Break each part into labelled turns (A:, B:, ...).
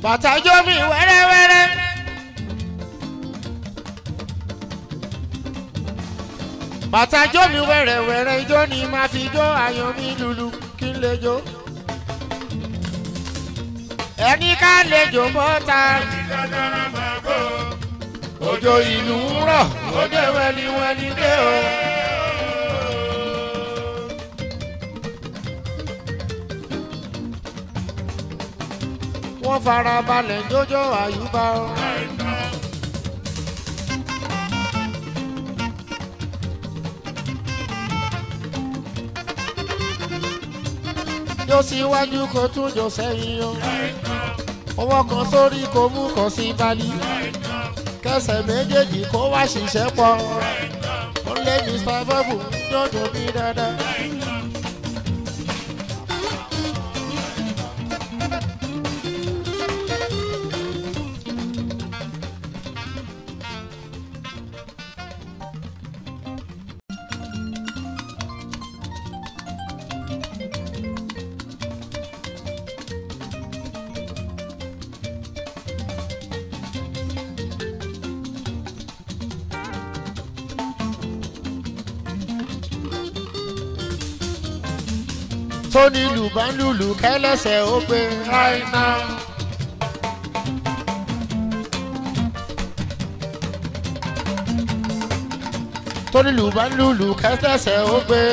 A: bàtà jó mi wẹ́rẹ́wẹ́rẹ́. bàtà jó mi wẹ́rẹ́wẹ́rẹ́ ijó ni màá fi jó ayọ̀ mi lulu kí n lè jó. ẹni ká lè jó bọ́ta. òjò ìlú ń rọ̀ ó dé wẹ́niwẹ́ni dé o. wọ́n fara balẹ̀ jójó àyùbá o. jó síwájú kó tún jò sẹ́yìn o. ọwọ́ kan sórí kó mú kan sí balí. kẹsẹ̀ méjèèjì kó wá ṣiṣẹ́ pọ̀. ó lé mr bọ́bù jọjọ bí dáadáa. tó ní lùbánlùlù kẹlẹsẹ ó gbé ráìnà. tó ní lùbánlùlù kẹlẹsẹ ó gbé.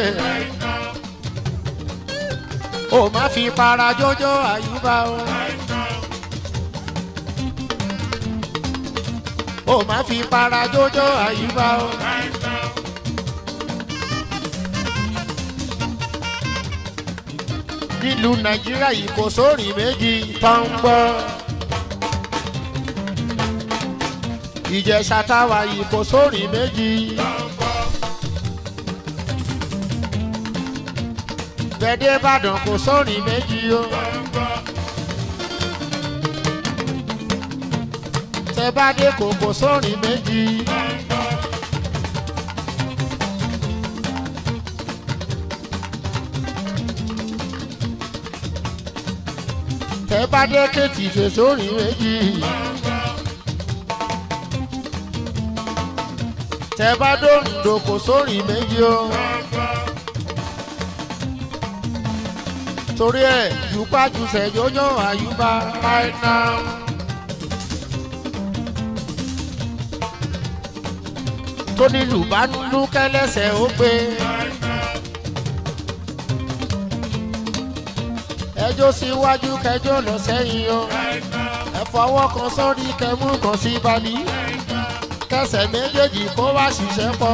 A: ó má fi para jójó àyùbá o. ó má fi para jójó àyùbá o. nílùú nàìjíríà yìí kò sórin méjì tó ń gbọ́. ìjẹ̀ṣà táwa yìí kò sórin méjì. gbẹ̀dẹ̀ ìbàdàn kò sórin méjì o. tẹ́bádé kò kò sórin méjì. tẹ bá dé kéètì fèsòrì méjì. tẹ bá dòǹdò kò sórí méjì o. torí ẹ jùpájùsẹ̀ yóyó àyùbá right now. tó ní lùbánú kẹlẹ́sẹ̀ ó gbé. ẹjọ́ síwájú kẹjọ́ lọ sẹ́yìn o ẹ fọwọ́ kan sórí kẹmú kan sí balí kẹsẹ̀ méjèèjì kó wá ṣiṣẹ́ pọ̀.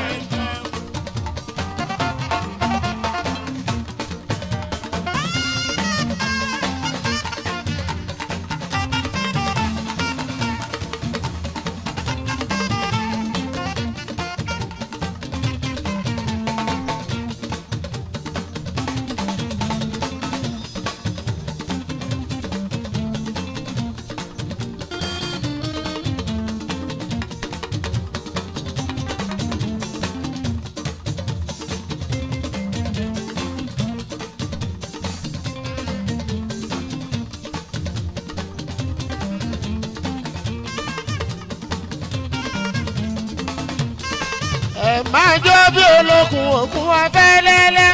A: ẹ máa jó bí olókun òkun afẹ́lẹ́lẹ́.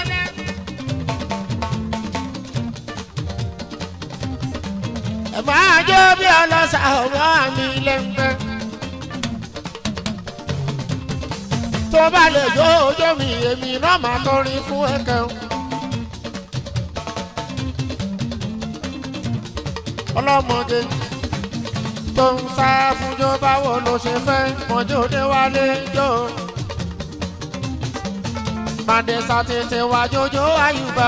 A: ẹ máa jó bí ọlọ́sà ọ̀rọ̀ mi lẹ́ńpẹ́. tó bá lè jó ojó mi èmi náà máa kọrin fún ẹ̀kẹ́ o. ọlọ́mọdé tó ń sá fúnjó báwo ló ṣe fẹ́ mọ́jọ́ dé wálé jó. Màdé sàtètè wá jójó àyùbá.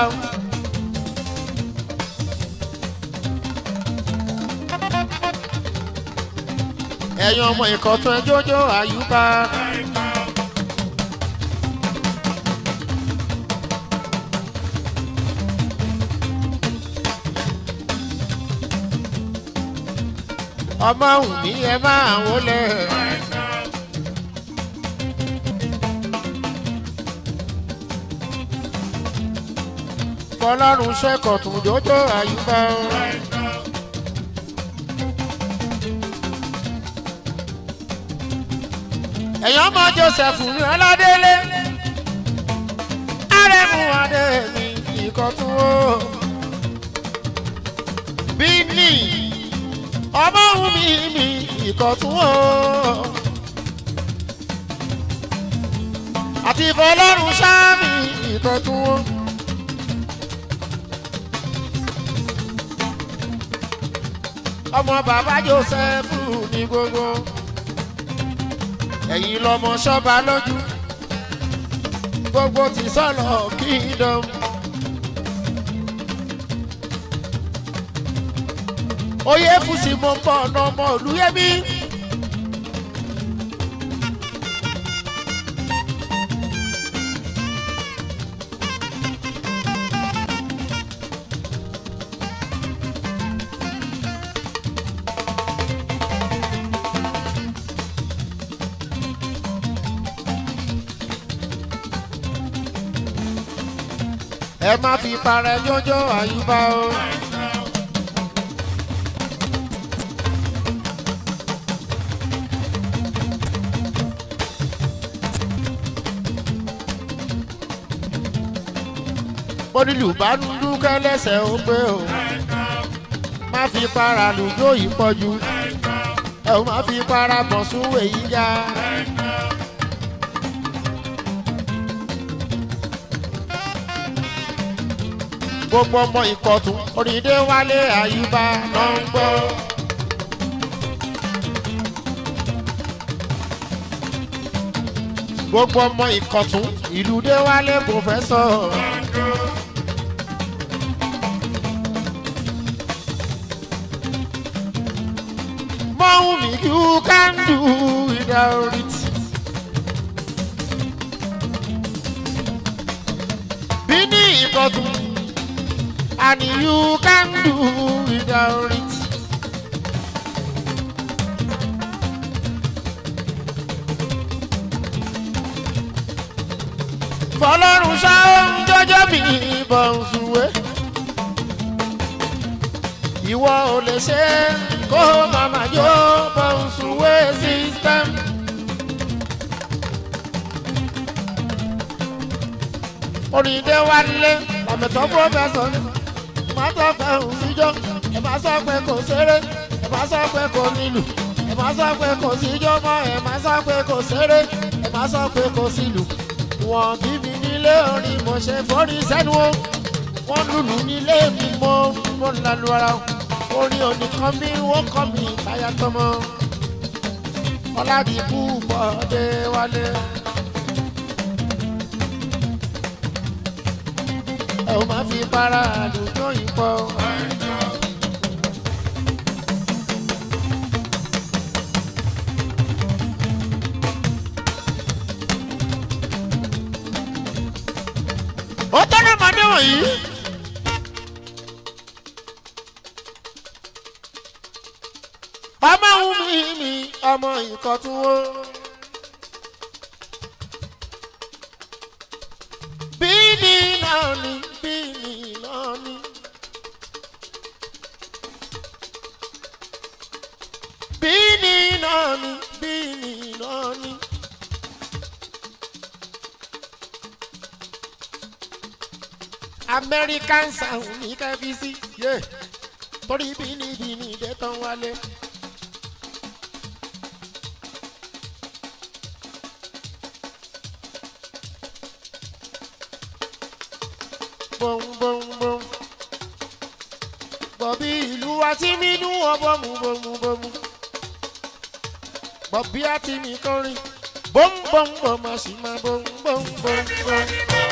A: Ẹ̀yin ọmọ ìkọ̀tún ẹ jójó àyùbá. Ọmọ òun ní ẹ máa wọlé. fọlọ́run ṣẹ́kọ̀ tún jójó àyùbá. ẹ̀yàn ọmọ joseph ní ọládélé arẹmú adé mi ìkọ̀tún o bíní ọmọ òun mi mi ìkọ̀tún o àti ìfọlọ́run sáàmì ìkọ̀tún o. ọmọ bàbá joseph ní gbogbo ẹ̀yin lọmọ ṣọ́ba lójú gbogbo ti sọ̀lọ̀ kingdom. oyè fùsì mo ń bọ̀ ọ̀nà ọmọ olúyẹmí. ẹ má fi parẹ́ jọjọ́ àyùbá o. onílù bá ń dúkẹ́ lẹ́sẹ̀ ó pé o. má fi para lùjọ́ yìí pọ̀jù. ẹ ò má fi para bọ̀ súnwé yìí ga. gbogbo ọmọ ìkọ̀tún onídé wálé àyùbá ló ń gbọ́. gbogbo ọmọ ìkọ̀tún ìlú dé wálé pòfẹ́sọ̀. mọ́hún mi you can do without it. bí ní ìkọ̀tún and you can do without it. fọlọ́run ṣáún jọjọ́ mi bọ̀ ń sùwé. ìwọ ò lè ṣe kó màmá jó bọ̀ ń sùwé system. orin dé wálé làmẹ̀tọ́ pọ́fẹ́sọ̀ ni má sọ pé òun síjọ́ ẹ má sọ pé kò ṣeré ẹ má sọ pé kò nílù ẹ má sọ pé kò síjọ́ mọ́ ẹ má sọ pé kò ṣeré ẹ má sọ pé kò sílù. wọ́n bí mi nílé orin mo ṣe forí sẹ́nu o wọ́n lùlù nílé mi mo mo ń lalu ara orin oníkan mi wọ́n kọ́ mi táyà tọmọ ọ̀làdìkú bọ́dé wálé. ẹ ò má fi para àlùjọ yìí pọ̀. ó tọ́lá màdé wọ̀nyí. ọmọ òun mi mi ọmọ ìkọ̀tún wo. bíní náà ni bíní náà ni. bíní náà ni bíní náà ni. American sound ní kẹ́fíìsì yé torí bíní bíní dé tán wálé. bom bom bom. Bọ̀bí ìlú wa tí mi nú wọn bọ́mù bọ́mù bọ́mù. Bọ̀bí àti mi kọrin. Bom bom bom a sì máa bom bom bom bom.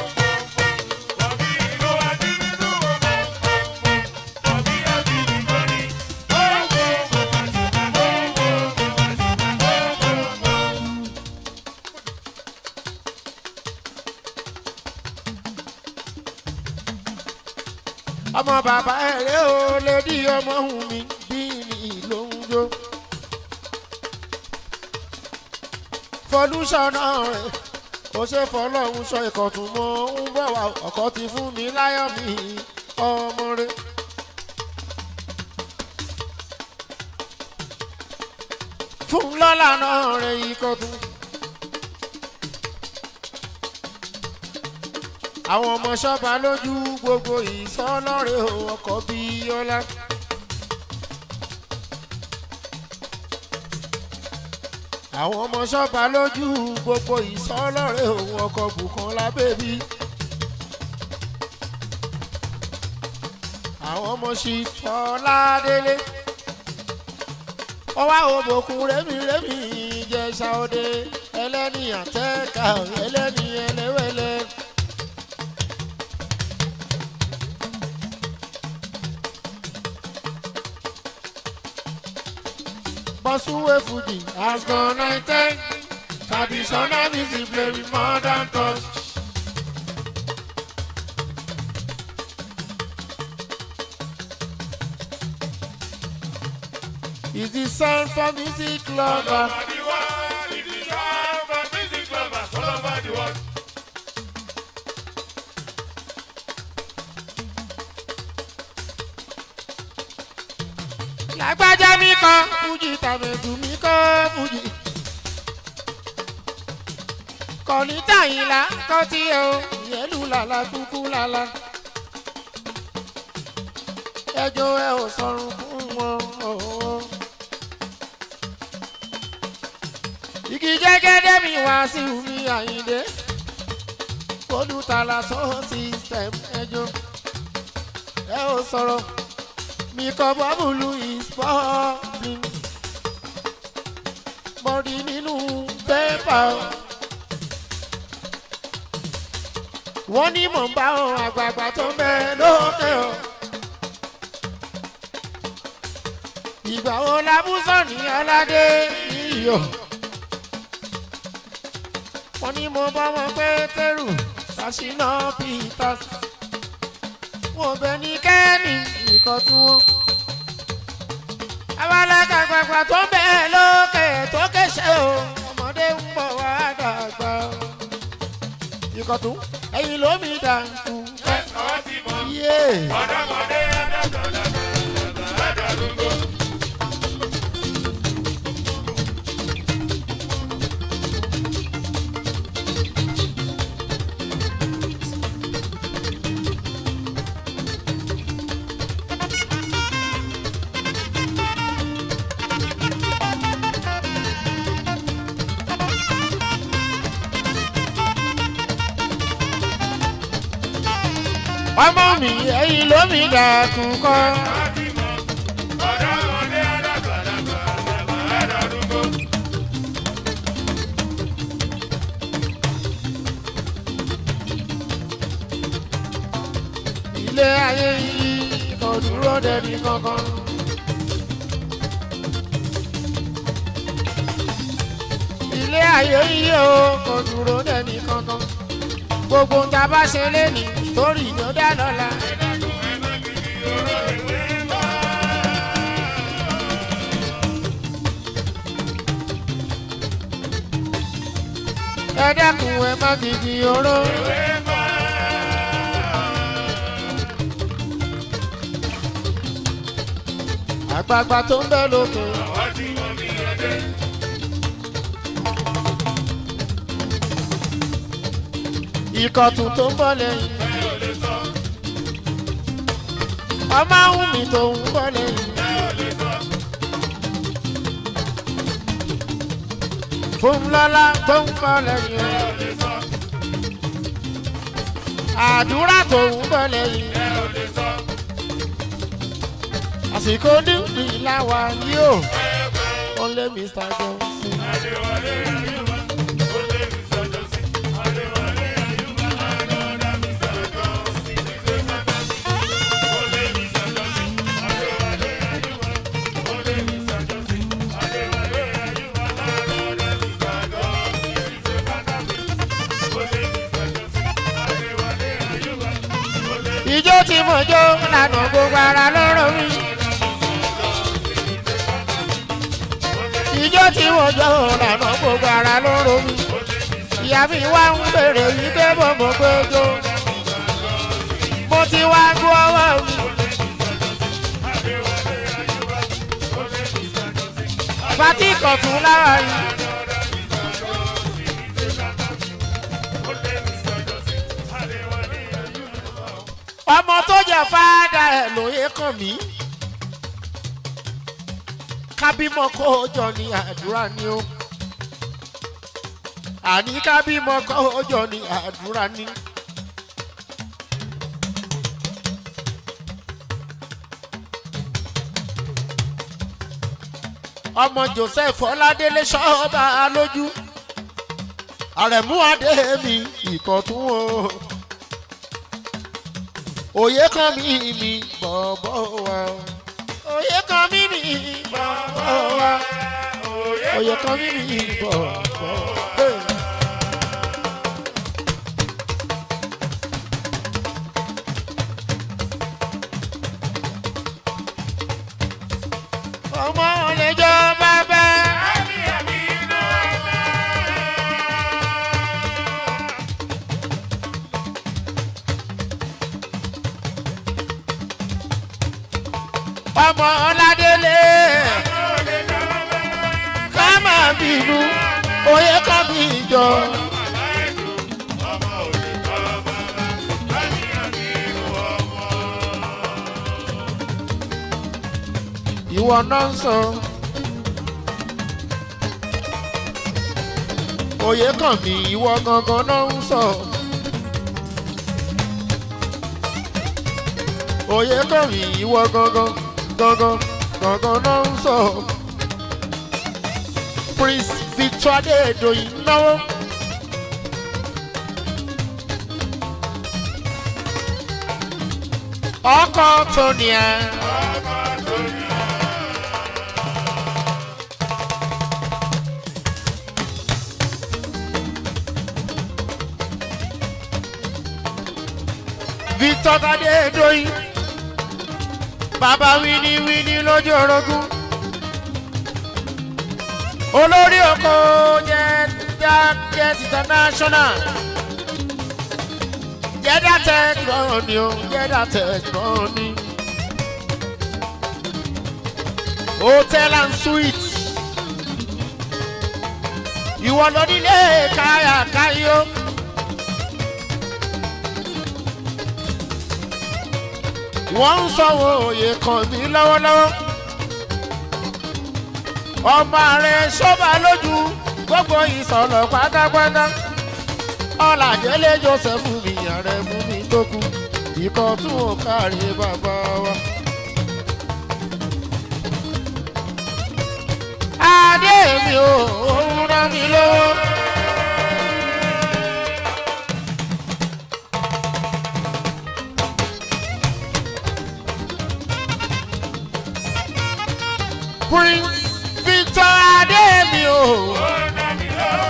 A: ọmọ bàbá ẹ̀rẹ́ o lè di ọmọ hùn mi bí mi ló ń jó. fọlúṣọ̀nà rẹ̀ ó ṣe fọlọ́hún sọ ìkọ̀tún mọ́ ń bọ̀ wá ọkọ̀ ti fún mi láyọ̀ mi ọmọ rẹ̀. fún lọ́la náà rẹ̀ ìkọ̀tún àwọn ọmọ ṣọ́ba lójú gbogbo ìsọlọ́rẹ̀ ọkọ̀ bíi ọlá. àwọn ọmọ ṣọ́ba lójú gbogbo ìsọlọ́rẹ̀ ọkọ̀ Bùkọ́lá bèbí. àwọn ọmọ ṣì fọládélé. ọwọ́ àwọn òbòkun rẹ́mi rẹ́mi ìjẹsà òde ẹlẹ́ni àtẹ́ka ẹlẹ́ni ẹlẹ́wẹ̀lẹ́. Bọ́súwé Fuji has gone nineteen. Traditional music play with modern touch. Is the sound for music
B: All
A: lover?
B: over the world, it is all for music lovers all over the world.
A: Lágbájá mi kọ́ Fuji tàbẹ̀dù mi kọ́ Fuji. Kọ̀ní tàyìnlá kọ́ tí o, ìyẹ́lú làlá kúkú làlá. Ẹjọ́ ẹ ò sọ̀rùn fún wọn. ooo. Igi jẹ́gẹ́dẹ́ mi wá sí mi àyíndé. Olùtàlà sọ system ẹjọ́. Ẹ ò sọ̀rọ̀ mi kọ bọ́bùlù ìspọ́ọ̀bìn mọ̀rí nínú pépà wọ́n ní mò ń bá àwọn àgbààgbà tó ń bẹ lókè o ìgbà wo labúsọ̀ ní aládé iyọ̀ wọ́n ní mo bá wọn pé tẹ́rù ṣàṣìnà peters wọn bẹ ní kẹ́ni nǹkan tí wọ́n. abalaka gbàgbà tó ń bẹ lókè tó kéṣe o ọmọdé ń bọ̀ wá dàgbà. ìkọ̀tún ẹ̀yìn lómi dànkù.
B: Àwọn tí mọ̀
A: yé
B: ọ̀dọ́mọdé adájọ́ adarúgbó.
A: ọmọ mi ẹ̀yìn lómi dànkù kọ́.
B: Àwọn tí mọ̀ ọ̀dọ́mọdé adájọ́ adarúgbó.
A: ilé ayé yìí kò dúró dẹni kankan. ilé ayé yìí o kò dúró dẹni kankan. gbogbo ń ta bá ṣe léni sórí ló dá lọ́la. ẹ dákun ẹ má gidi oró. àgbààgbà tó ń bẹ lókè.
B: Àwọn tí mọ̀ mí ọdẹ.
A: ìkọ̀tún tó ń bọ̀ lẹ́yìn. ọmọ ahùn mi tó ń bọ̀ lẹ́yìn. fún lọ́lá tó ń bọ̀ lẹ́yìn. àdúrà tó ń bọ̀ lẹ́yìn. àsìkò níbi làwà yóò. ó lé Mr. Johnson. ìjó tí mo jó lànà gbogbo ara lọ́rọ̀ mi. ìjó tí mo jó lànà gbogbo ara lọ́rọ̀ mi. ìyá mi wá ń bèrè wípé mo mọ̀ pé jó. mo ti wá gbọ́ ọwọ́ mi. pátí kọ̀tún lára yìí. ọmọ tó jẹ fáadà ẹ lóye kàn mí kábímọ kó jọ ní àdúrà ni ó àní kábímọ kó jọ ní àdúrà ni. ọmọ joseph ọládélé ṣọ́ọ́bà lójú àrẹ̀mú adéhèmí ìkọ̀tún o òye kan mi mi bọ̀bọ̀ wa òye kan mi mi bọ̀bọ̀ wa òye kan mi mi bọ̀bọ̀ wa. ọmọ ọ̀lẹ́jọ́ bàbá. ọmọ ọládélé ká máa bínú oyè ká bí ìjọ. ìwọ náà ń sọ. oyè kàn mí ìwọ gangan náà ń sọ. oyè kàn mí ìwọ gangan gangan gangan náà ń sọ. prince victor adédoyin náwó. ọkọ tóníà. victor adédoyin bàbá wíníwíní lójú orogún olórí oko jẹjẹ international jẹdá tẹgbọn ni o jẹdá tẹgbọn ni hotel and suite ìwọ ló nílé káyà káyọ. wọ́n ń sanwó òye kan mí lọ́wọ́lọ́wọ́. ọmọ rẹ̀ ṣọ́ba lójú gbogbo ìsọ̀lọ̀ pátápátá. ọ̀làjẹ́lé joseph mi ààrẹ mú mi tó kú ikọ̀ tún ò kárí bàbá wa. adé mi ò ń rán mi lọ́wọ́. prince victor adémi o.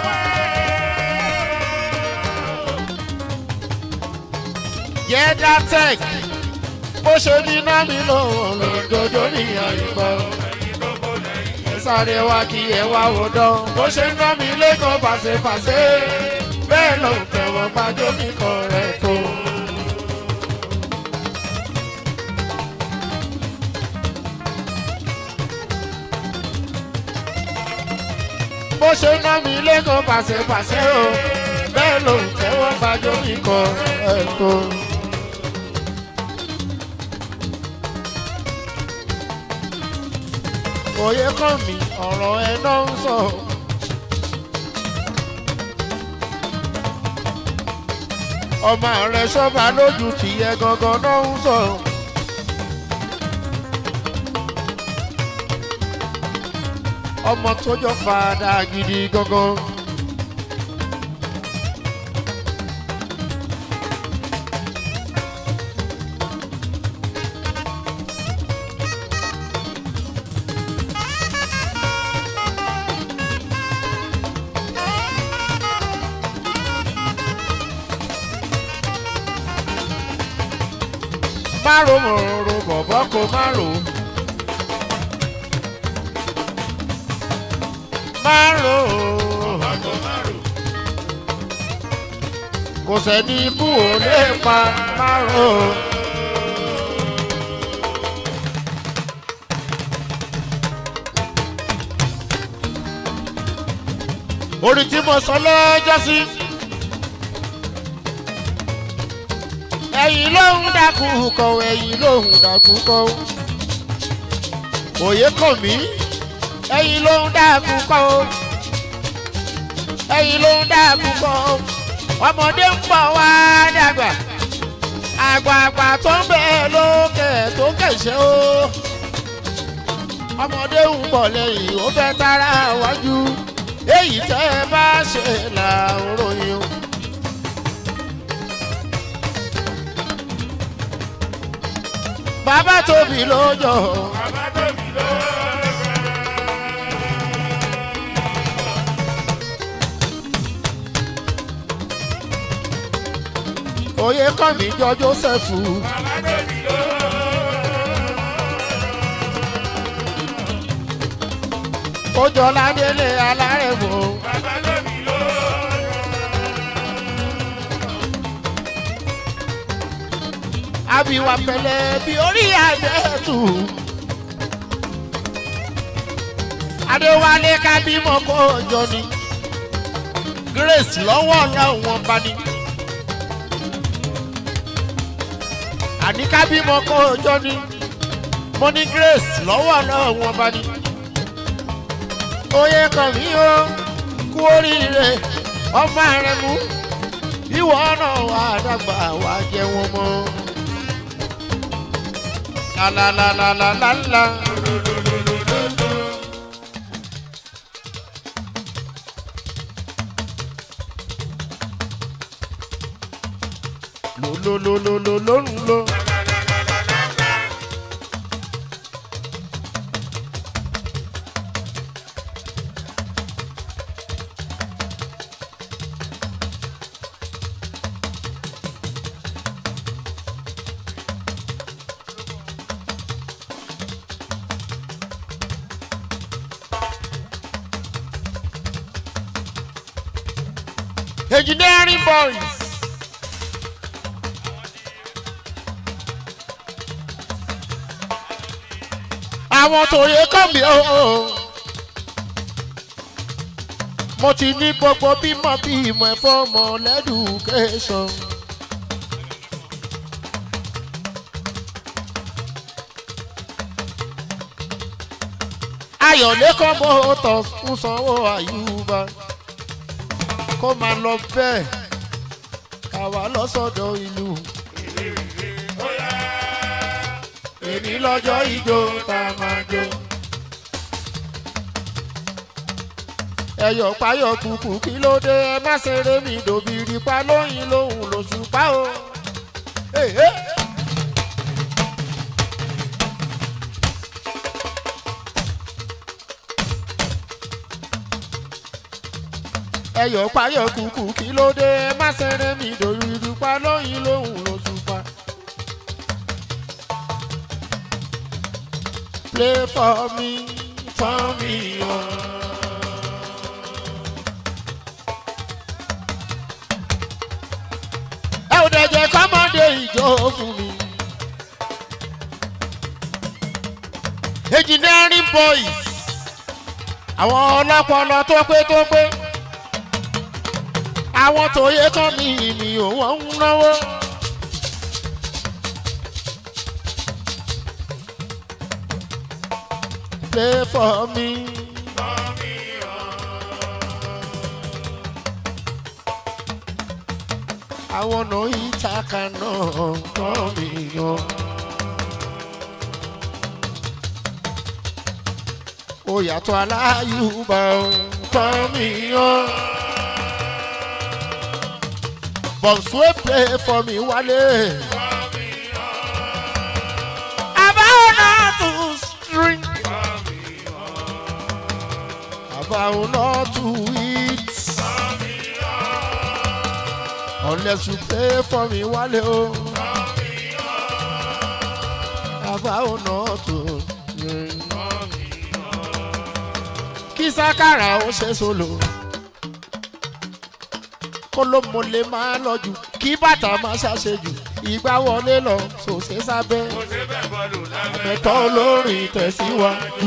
A: yẹ́dá tech bó ṣe ní námi lọ́wọ́ lọ́dọọdọ́ ní àyíká. ẹ sáré wá kí ẹ wá wò dán bó ṣe ná mi lẹ́kọ̀ọ́ pàṣẹpàṣẹ bẹ́ẹ̀ ló ń tẹ̀wọ̀n gbájú kíkọ́ rẹ̀ tó. bó ṣe ná mi lẹ́kọ̀ọ́ pàṣẹpàṣẹ o bẹ́ẹ̀ ló ń tẹ́wọ́ gbájú kíkọ́ rẹ̀ tó. òye kàn mí ọ̀rọ̀ ẹ náà ń sọ. ọmọ rẹ sọ́ba lójú tìyẹ gangan náà ń sọ. ọmọ tó jọ fàdà gidi gangan. márùn mọ̀rọ̀ bọ̀bọ̀ kò márùn. márùn. kò sẹ́ni ikú ò lè pa márùn. orin tí mo sọ lọ́jọ́ sí. ẹ̀yìn ló ń dákú kọ ẹ̀yìn ló ń dákú kọ òye kàn mí ẹ̀yìn ló ń dákú kọ ẹ̀yìn ló ń dákú kọ ọmọdé ń bọ̀ wá dàgbà àgbààgbà tó ń bẹ lókè tó kẹ̀ṣẹ́ o ọmọdé ń bọ̀ lẹ́yìn ó fẹ́ tara wájú èyí tẹ́ ẹ bá ṣe là ń ròyìn o. bàbá tóbi lójó
B: Bàbá tóbi ló.
A: òye kàn mí jọ jósẹ́fù
B: Bàbá tóbi ló.
A: ó jọ ládélé alárẹ̀mọ́
B: Bàbá tóbi ló.
A: àbíwá pẹ̀lẹ́ bí orí àdẹ́tù. adéwálé kábímọ kó jọ ni grace lọ́wọ́ làwọn bá ní. àní kábímọ kó jọ ni mo ní grace lọ́wọ́ làwọn bá ní. oyè kan mi ó kú oríire ọmọ rẹ mú ìwọ náà wà dàgbà wà jẹ wọn mọ. la la la la la la la. lo lo lo lo lo lo lo. engineering boys. àwọn tòye kọ́ mi ó. mo ti ní gbogbo bímọ bímọ ẹ̀fọ́ ọmọ lẹ́dùkẹ́sàn. ayọ̀lẹ́kọ̀ mọ́tò ń sanwó àyùbá kó máa lọ bẹ́ẹ̀ káwa lọ́sọ̀dọ̀ ìlú. èmi lọ́jọ́ ijó tá a máa jó. ẹyọ payọ kùkù kí ló dé ẹ má ṣeré mi dòbìrì pa lóyìn lòun lòṣù pa o. Hey, hey. ẹyọ payọ kùkù kí ló dé ẹ má ṣeré mi dòbìrì pa lóyìn lòun lòṣù pa. play for me, for me on. ẹ ò dẹ̀jẹ̀ kọ́mọdé ìjọ fún mi. engineering boys àwọn ọlọ́pọlọ tó pé tó pé àwọn tòye kan mi ni òun ń náwó. play for me. àwọn ọ̀nà ìtaka náà tọ́ mi yan. ó yàtọ̀ aláyùbá tọ́ mi yan. bọ̀nsúwé play for me wálé. àbáwọn náà tún string. about not to eat. Unless you pay for me, Wale. Oh. About not to drink. Kí sákàrà ó ṣe solo. Kólómo lè máa lọ jù, kí bàtà máa ṣàṣejù. Ìgbà wọlé lọ, sòṣè sábẹ́.
B: Mo ṣe bẹ́ẹ̀ bọ́ọ̀lù lábẹ́.
A: Ẹ̀tọ́ olórin tẹ̀síwájú.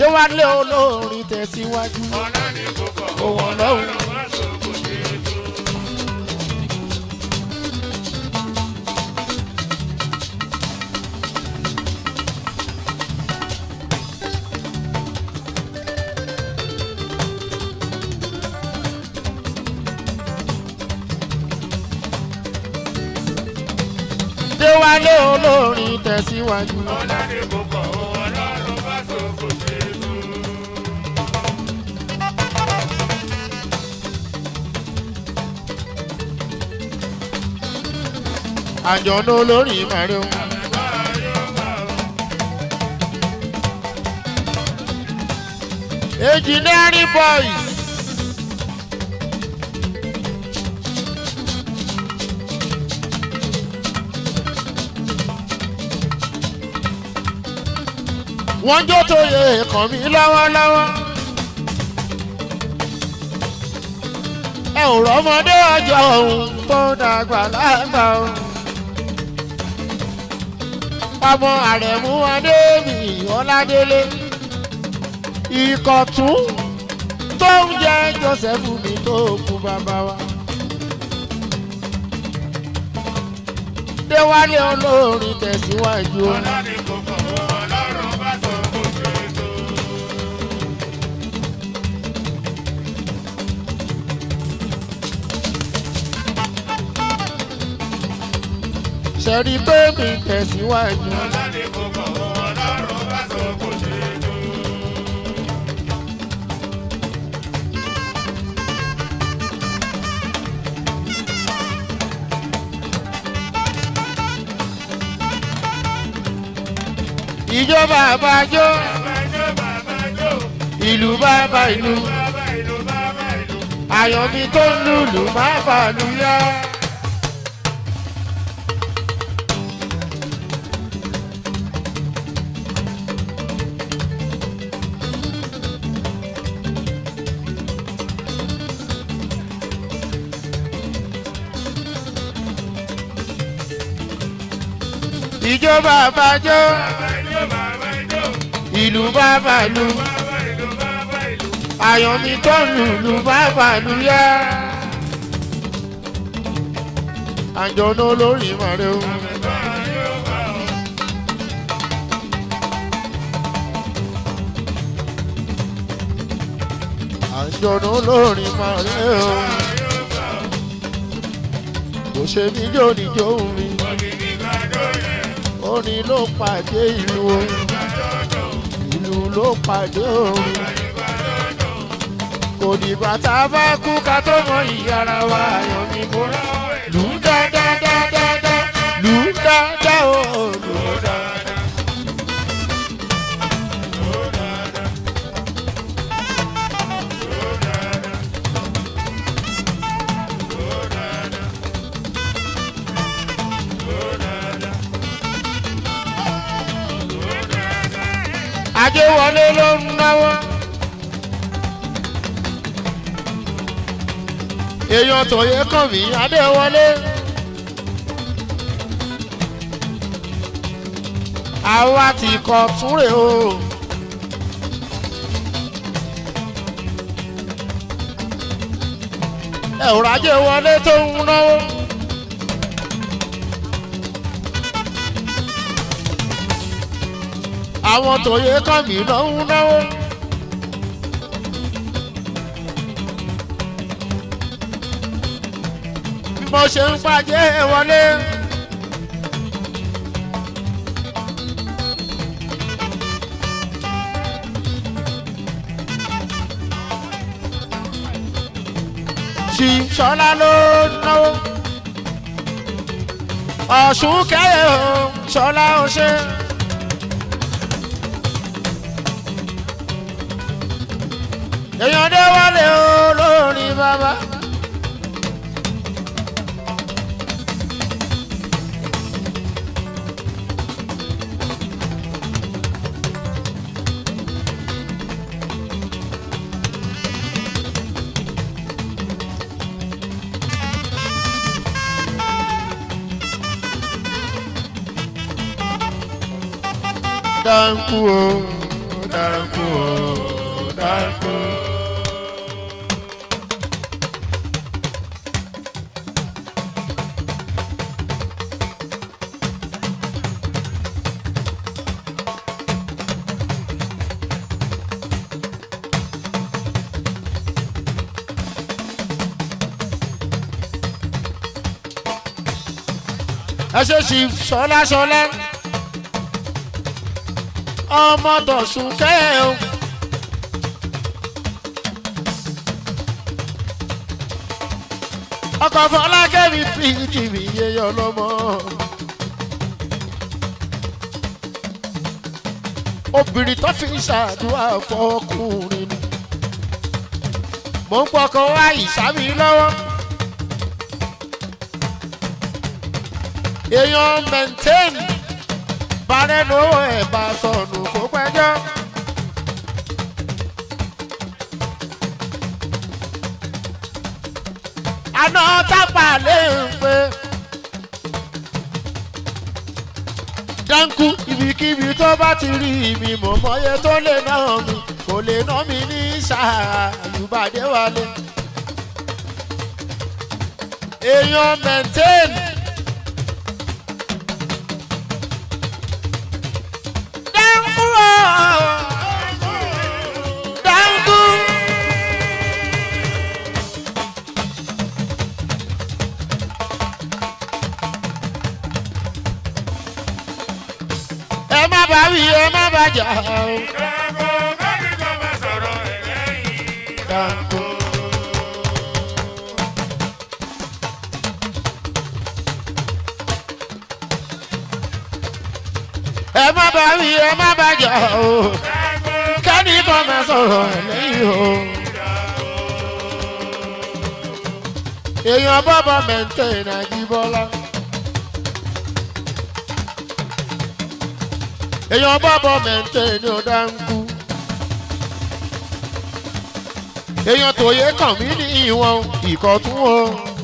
A: déwálé olórin tẹ̀síwájú
B: ọ̀la ní kókó
A: òun ọlọ́run.
B: wá sóko ṣe é tó.
A: déwálé olórin tẹ̀síwájú.
B: ọ̀la ní kókó ọlọ́run wá sóko ṣe é tó.
A: àjọ̀nà olórin màríù. engineering boys. wọ́n jó tó yẹ ẹ̀kọ́ mi lọ́wọ́lọ́wọ́. ẹ ò rọ́mọdé ọjọ́ òun tó dàgbà lágbà o. ọmọ àrẹ̀mú adémi ọládélé ìkọ̀tún tó ń jẹ́ joseph mi tó kú bàbá wa. déwálé olórin tẹ̀síwájú o.
B: ọ̀la ní kókó ọlọ́run wá sóko ṣe é tó.
A: ṣẹ̀rí pé mi tẹ̀síwájú.
B: ọ̀la ní kókó ọlọ́run wá sóko ṣe é tó.
A: ìjọba àbájọ
B: bàbá jó bàbá jó
A: ìlú bàbá ìlú
B: bàbá ìlú bàbá ìlú.
A: àyànmi tó ń lùlù má bàlú yá. ìjọba àbájọ
B: bàbá jó bàbá jó
A: ìlú bàbá ìlú
B: bàbá ìlú bàbá ìlú.
A: àyànmi tó ń lùlù má bàlú yá. àjọ̀nà olórin màrẹ́ o. àjọ̀nà olórin màrẹ́ o. kò ṣe mí jó níjó mi. orin ló pàdé ìlú o. ìlú ló pàdé orin. kò dìgbà tá a bá kú ká tó mọ ìyára wa ayọ̀ mi kó rà. lù ú dáadáa lù ú dáadáa o. lù ú dáadáa. Adéwọlé ló ń náwó. èèyàn tòye kàn mí Adéwọlé. àwa ti kọ túnrè o. ẹ ò rájẹ wọlé tó ń náwó. àwọn tòye kàn mí ló ń náwó. bí mo ṣe ń pàjẹ́ wọlé. ṣì ṣọlá ló náwó. ọ̀ṣun kẹ́yẹ̀ o ṣọlá ó ṣe. èèyàn dé wálé o lórí bàbá. dáńkù o dáńkù o dáńkù. ẹ ṣe ṣì ṣọlá ṣọlá ọmọ tọ̀sùn kẹ́ o. ọkọ̀ fọlákẹ́mi pìtìmí yẹyọ lọ́mọ. obìnrin tó fi ń ṣàdúrà fọkùnrin ni. mò ń pọkàn wá ìsámi lọ́wọ́. èèyàn maintain parẹ́ lówó ẹ̀ bá sọnù kó pẹ́jọ́. àná tápà lè ń pé dáńkú ibikíbi tó bá ti rí mi mọ̀ mọ́yé tó lè ná mi kò lè ná mi ní sáà àyùbádé wálé. èèyàn maintain. ẹ má bá wí ẹ má bá jà o. Dáńkó. ẹ má bá wí ẹ má bá jà o. kẹ́ni kan máa sọ̀rọ̀ ẹ̀ lẹ́yìn o. èèyàn bọ́bọ̀ mẹ́ńtẹ́ nàìjíríà. èèyàn bọ́bọ̀ mẹ́ńtẹ́ ní ọ̀dáńkú. èèyàn tòye kàn mí ní ìwọ̀n ìkọ̀tún o.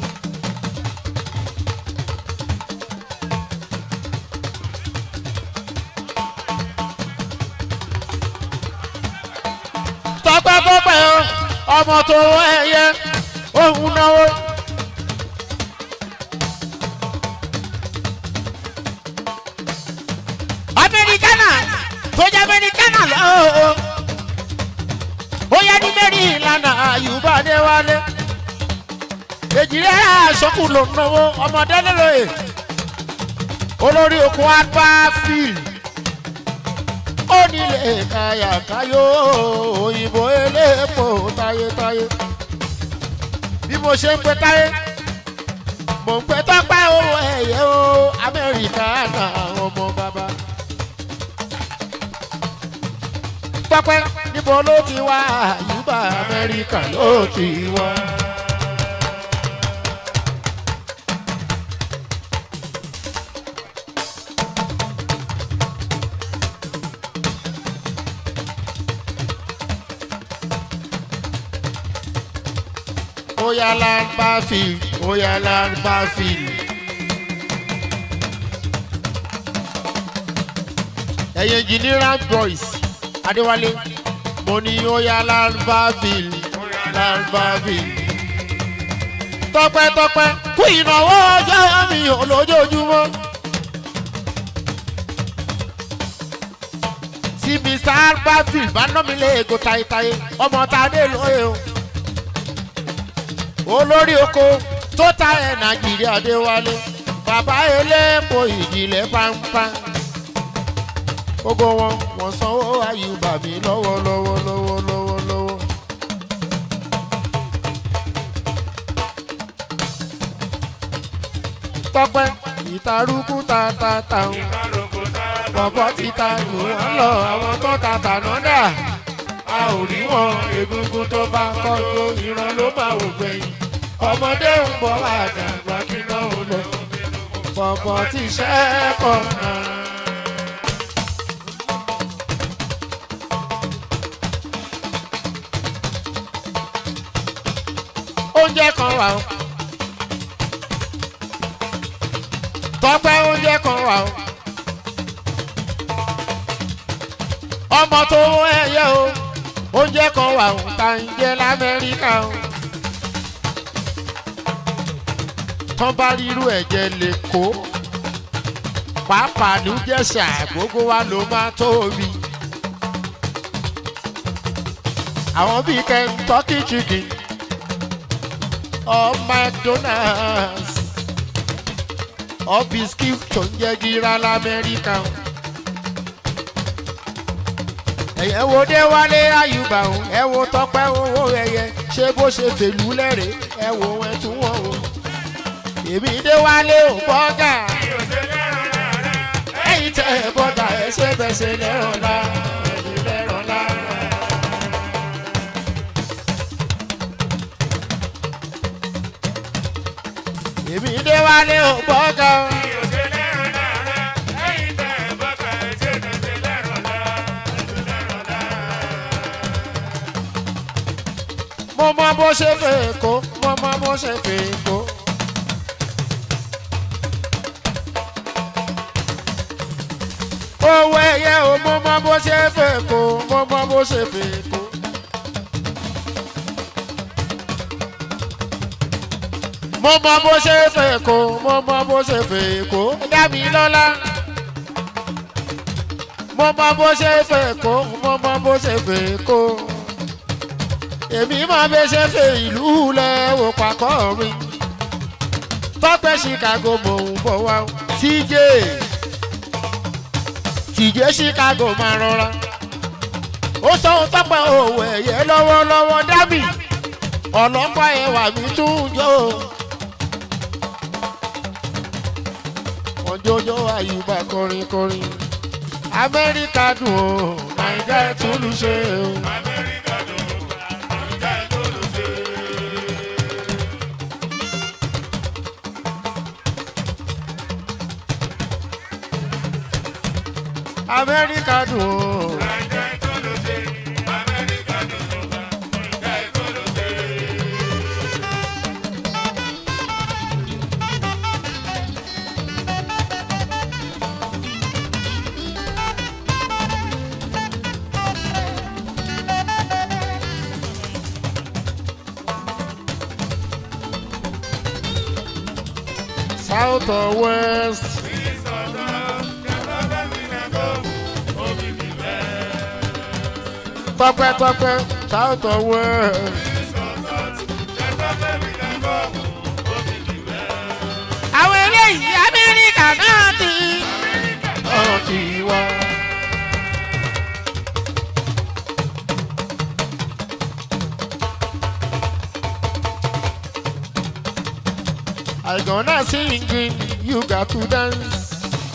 A: tọpẹ́ pọ́pẹ́ o ọmọ tó ẹyẹ òun náwó. amẹ́ríkánà tó jẹ́ amẹ́ríkánà lọ́wọ́ ó yẹ ní mẹ́rin ìlànà àyùbá adéwálé èjìrẹ́ àṣọkù ló ń náwó ọmọdé lélóye olórí okun apá fíìlì ó nílé kàyàkáyò òyìnbó eléèpò táyétáyé bí mo ṣe ń pẹ táyé mò ń pẹ tọ́pẹ́ owó ẹ̀yẹ o amẹ́ríkà náà ọmọ bàbá. tọ́pẹ́ níbo ló ti wá àyùbá amẹ́ríkà ló ti wá. Oya land bafi, oya land bafi. Ẹ̀yin engineering boys, Adéwálé, mo ní oya land bafi, land bafi. Tọ́pẹ́tọ́pẹ́ fún ìnáwó ọjọ́ mi olójoojúmọ́. Tí Mr. Bafi bá ná mi lé ego tayetaye, ọmọ ta dé lóye o olórí oko tó ta ẹ̀ nàìjíríà dé wálé bàbá elépo ìjìnlẹ̀ pampa gbogbo wọn wọn sanwó àyùbá mi lọ́wọ́ lọ́wọ́ lọ́wọ́ lọ́wọ́ lọ́wọ́. tọpẹ ìtarúkú ta ta ta ń bọ̀bọ̀ ti ta jù wọ́n lọ àwọn tó ta tàná dà a ò rí wọn egungun tó bá kọ́ tó ìran ló máa wò gbẹ̀yìn ọmọdé ń bọ̀ àdàgbà kí náà ó lọ bọ̀bọ̀ tí iṣẹ́ kọ̀ náà. oúnjẹ kan wà ó tọpẹ oúnjẹ kan wà ó ọmọ ọmọ tó ẹyẹ o oúnjẹ kan wà ó ta ń jẹ lamẹ́ríkà o. tán bá rírú ẹ̀jẹ̀ lè kó pàápàá ní jẹ̀sà gbogbo wa ló máa tóbi. àwọn bíi kentucky chicken or mcdonald's or biscuit tó ń jẹ́ gíra lamẹ́ríkà o ẹ̀yẹ wo dé wálé àyùbá o ẹ wo tọpẹ́ owó ẹyẹ ṣé bó ṣe fèlú lẹ́rẹ̀ ẹ wo ẹ tún wọ́n o èmi dé wálé ò bọ́gà ẹ̀yìn tẹ ẹ bọ́gà ẹ ṣe bẹ́sẹ̀ lẹ́rọ̀ la ẹ̀yìn lẹ́rọ̀ la. èmi dé wálé ò bọ́gà o. mo mọ bó ṣe fẹ́ kó mo mọ bó ṣe fẹ́ kó. owó ẹyẹ o mo mọ bó ṣe fẹ́ kó mo mọ bó ṣe fẹ́ kó. mo mọ bó ṣe fẹ́ kó mo mọ bó ṣe fẹ́ kó dá mi lọ́lá. mo mọ bó ṣe fẹ́ kó mo mọ bó ṣe fẹ́ kó èmi máa bẹ ṣe fẹ́ ìlú lẹ́wọ̀ pàkọ́ mi tọ́pẹ́ chicago mò ń bọ̀ wá tj tj chicago máa rọra ó sọ ohun tọ́pẹ́ òwò ẹ̀yẹ lọ́wọ́lọ́wọ́ dábì ọlọ́pàá ẹwà mi tún jọ ọjọ́jọ́ àyùbá kọrin kọrin amẹ́ríkà dùn ó nàìjíríà tún lù ṣe o. amẹ́ríkà dùn ó. South or west. Tọ́pẹ́ tọ́pẹ́ South or west. Àwọn eléyìí Amẹ́ríkà náà ti. Ọ̀rọ̀ ti wá. I gonna singing, you got to dance.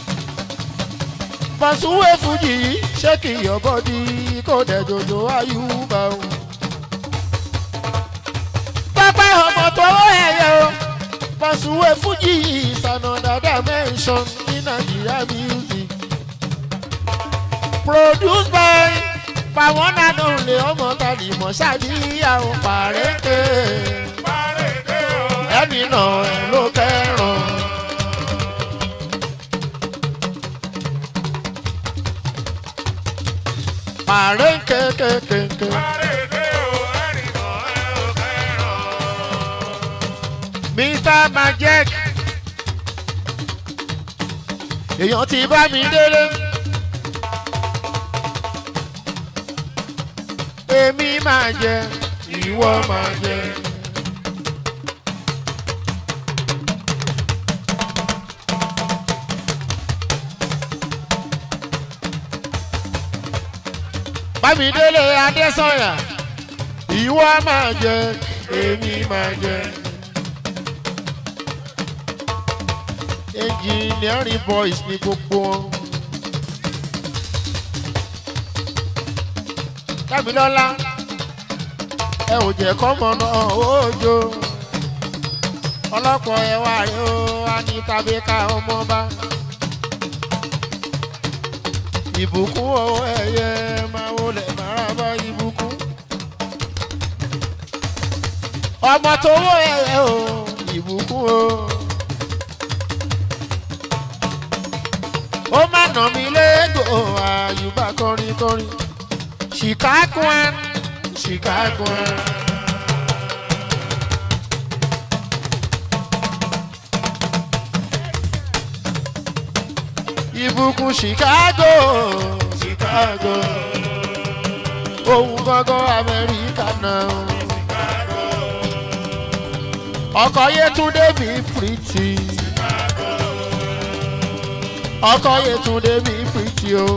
A: Pàṣùwẹ̀ Fújì ṣéèkì your body kò dẹ̀ jòjò àyùbá o. Pápá ọmọ tó ẹ̀yẹ o. Pàṣùwẹ̀ Fújì is another dimension in Nigeria music. Produced by Pàwọn Nàdó lè ọmọ tàbí Mọ̀ṣáàdìyà ò pàrẹ́kẹ̀ ẹni náà ẹ ló kẹràn. Pàrẹ́ kékékéké. Mr Majek. Èèyàn ti bá mi délé. Èmi máa jẹ, ìwọ máa jẹ. Bámidélé Adésọ̀yà ìwọ máa jẹ èmi máa jẹ. Engineering boys ni gbogbo wọn. Dámilọ́lá ẹ ò jẹ́ kọ́mọ náà ójó. Ọlọ́pọ̀ ẹ wá rí ó wá ní tàbí ká ọmọ bá ìbùkún owó ẹyẹ máa wọlé máa bá ìbùkún. ọmọ tó wọ ẹyẹ o ìbùkún o. ó má nà mí lẹ́gbọ̀ àyùbá kọrin kọrin. chicago chicago. ìbùkún chicago chicago ohun gangan amẹ́ríkà náà ọkọ̀ yẹtúndé mi pìrìtì ọkọ̀ yẹtúndé mi pìrìtì o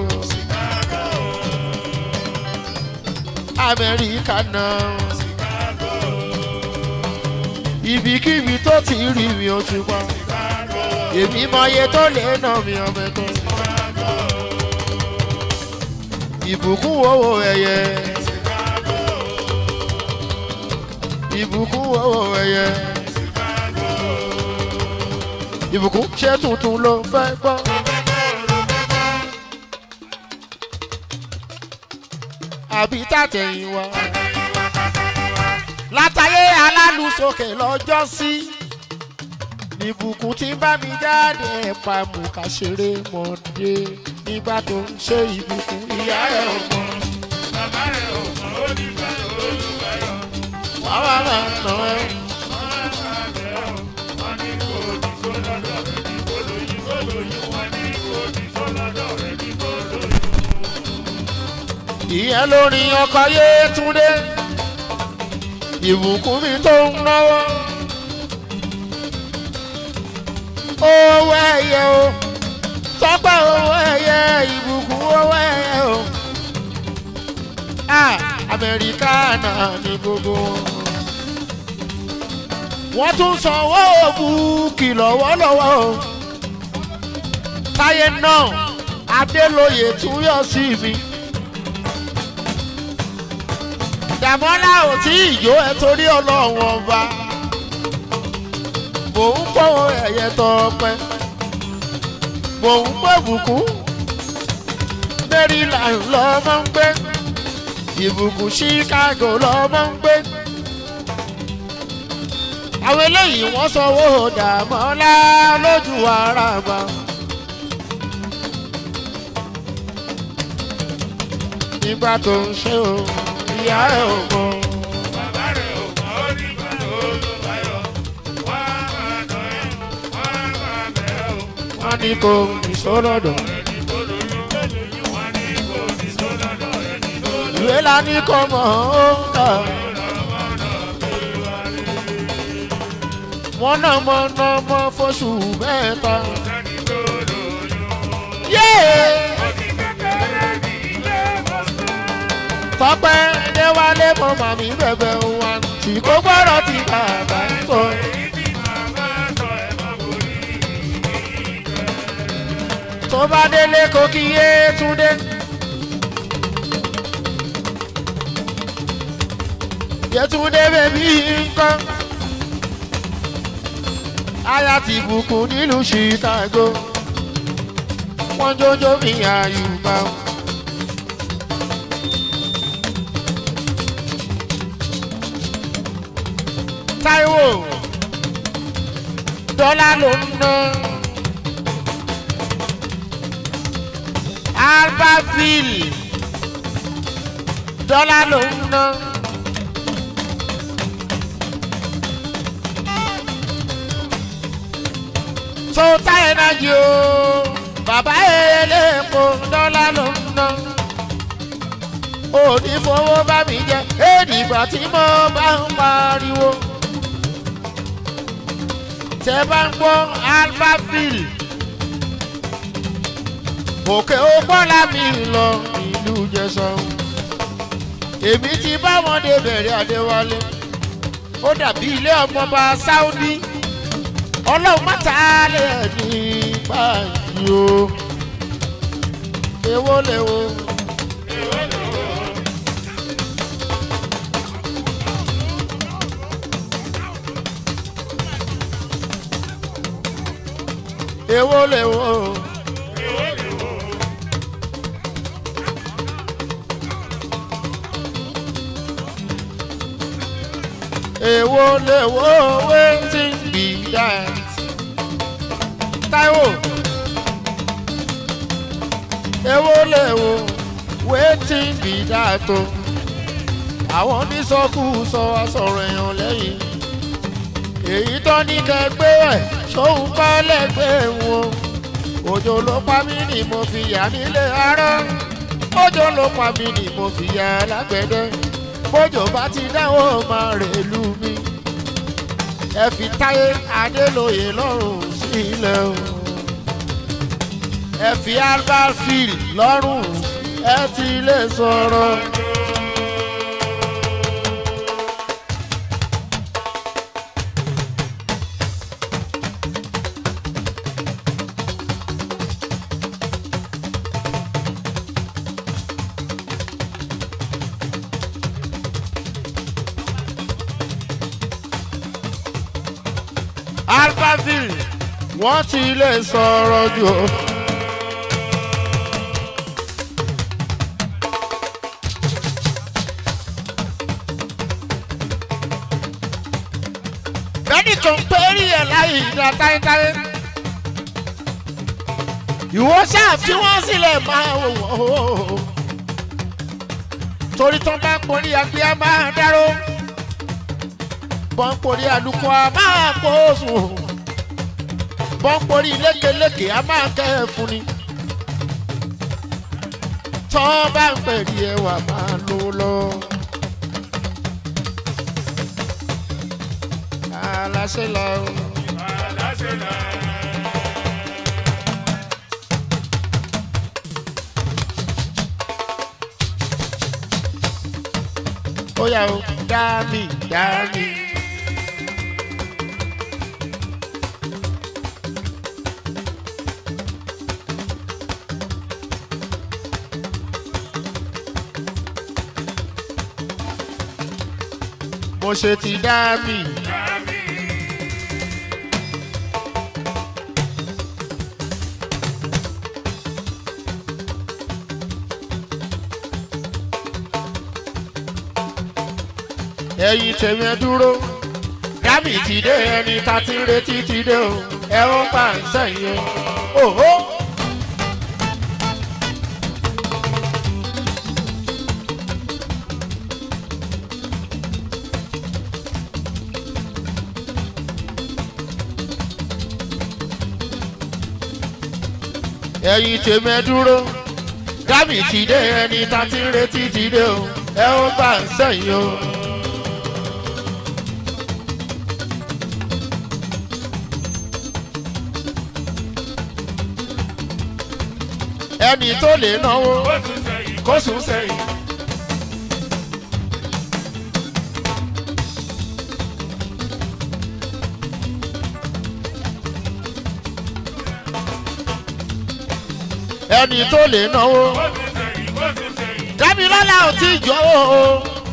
A: amẹ́ríkà náà ibikíbi tó ti rí mi ó ti pa èmi mọye tó lè nà mí ọmọ ẹ̀kọ́ ìbùkún owó ẹyẹ ìbùkún owó ẹyẹ ìbùkún ṣé tuntun ló fẹ́ gbọ́. àbí tàtẹ̀yìn wá látàyé alálùsókè lọ́jọ́ sí ìbùkún tí ń bá mi jáde ẹ̀pà mú ká ṣeré mọ́dé nígbà tó ń ṣe ìbùkún ìyá ẹ̀ ọ̀gbọ́n.
B: Bàbá rẹ̀ ò mọ̀ ó nígbà olúwayọ̀.
A: wàá wà máa nà ẹ́.
B: Wọ́n ní kò ní sólọ́dọ̀ rẹ̀ ní kò lóyún kò lóyún. Wọ́n ní kò ní sólọ́dọ̀ rẹ̀ ní kò lóyún.
A: ìyẹn lórí ọkọ̀ yétúndé ìbùkún mi tó ń náwó. owó ẹyẹ o tọ́pẹ́ owó ẹyẹ ìbùkún owó ẹyẹ o. Ah, amẹ́ríkà náà ní gbogbo wọn. wọ́n tún sanwó búùkì lọ́wọ́lọ́wọ́ o. táyé náà adélóye tún yọ sí mi. dàmọ́lá ò tí ìjó ẹ torí ọlọ́run ọba mò ń pọ́ ẹ̀yẹ tọpẹ́ mò ń pọ́ ìbùkún maryland lọ́mọ ń gbé ìbùkún chicago lọ́mọ ń gbé àwọn eléyìí wọ́n sanwó dàmọ́lá lójú ara bá. nígbà tó ń ṣe o ìyá ẹ̀ ò mọ̀.
B: Bàbá rẹ̀ ò mọ̀ ó nígbà olúwayọ̀. Wọ́n á máa nà ẹ́. Wọ́n á máa bẹ̀ ẹ́ o.
A: wọ́n ní kò ní sọ́lọ́dọ̀.
B: Rẹ̀ ní kò lóyún kò lóyún. Wọ́n ní kò ní sólọ́dọ̀ rẹ̀ ní kò lóyún.
A: ìwé la ní kọ́ mọ̀ ó ń kà. wọ́n náà mọ náà mọ fóṣù mẹ́ta.
B: Sẹ́ni tó lóyún.
A: yéé
B: Ó ní kékeré ní ilé ìwòsàn.
A: tọ́pẹ́ déwálé mọ màmí bẹ̀bẹ̀ wa tí kò gbọ́dọ̀ ti bàbá ń sọ.
B: Èyí tí màmá sọ ẹ̀ mọ́ kò rí
A: tó bá délé kó kí yé túndé. yẹtúndé bèbí nǹkan. aya ti bùkún nílùú chicago. wọ́n jójó mi àyùbá. táíwò dọ́là ló ń ná. albaville dọ́là ló ń ná. tó táyé náà jù ó bàbá eléèpo dọ́là ló ń ná. òní fowó bá mi jẹ èdìgbà tí mo bá ń pariwo. tẹ bá ń gbọ́ albaville òkè ògbọ́lá mi lọ ìlú jẹsán èmi ti bá wọn dé bẹ̀rẹ̀ adéwálé ó dàbí ilé ọmọọba sáúdí ọlọ́run mọ́ta lè ní báyìí o èwo lèwo. èwo lèwo. èwo lèwo wetin be that. Táíwò èwo lèwo wetin bí dáa tó àwọn onísọkúsọ asọ̀rọ̀ èèyàn lẹ́yìn èyí tó ní kẹgbẹ́ ẹ̀ ṣóun kọ́ lẹ́gbẹ́ wọn òjò ló pa mí ni mo fi yà nílé ara òjò ló pa mí ni mo fi yà lágbẹ̀dẹ bójò bá ti dáwọ́ máa rèlú mi ẹ fi táyé adélòye lọ́rùn sílẹ̀ o ẹ fi albert field lọ́rùn ẹ ti lè sọ̀rọ̀. albaville wọ́n ti lè sọ̀rọ̀ jù. o. bẹ́ẹ̀ni kan péré ẹ̀ láyé ìdá táyétáyé. ìwọ ṣáà fi wọ́n sílẹ̀ máa wò wọ́n. torí tán bá ń porí agbé a máa dárò bọ́ńporí àlùkò a máa kó sùn bọ́ńporí lékeleke a máa kẹ́ ẹ̀ fún ni tọ́ bá ń pèrè ẹwà máa lò lọ. aláṣẹ lọ.
B: aláṣẹ náà.
A: ó yà ó dá mi dá mi. mo ṣe ti dá mi. ẹ̀yin tèmi ẹ dúró dábì ti dé ẹni tá ti ń retí ti dé o ẹ ó bá ń sẹ́yìn o. Òhó. ẹ̀yin tèmi ẹ dúró dábì ti dé ẹni tá ti ń retí ti dé o ẹ ó bá ń sẹ́yìn o. ẹni tó lè náwó
B: ó tún sẹ́yìn.
A: kó sùn sẹ́yìn. ẹni tó lè náwó
B: ó tún sẹ́yìn. ó tún sẹ́yìn.
A: dábìlọ́lá ò tí ì jọ o.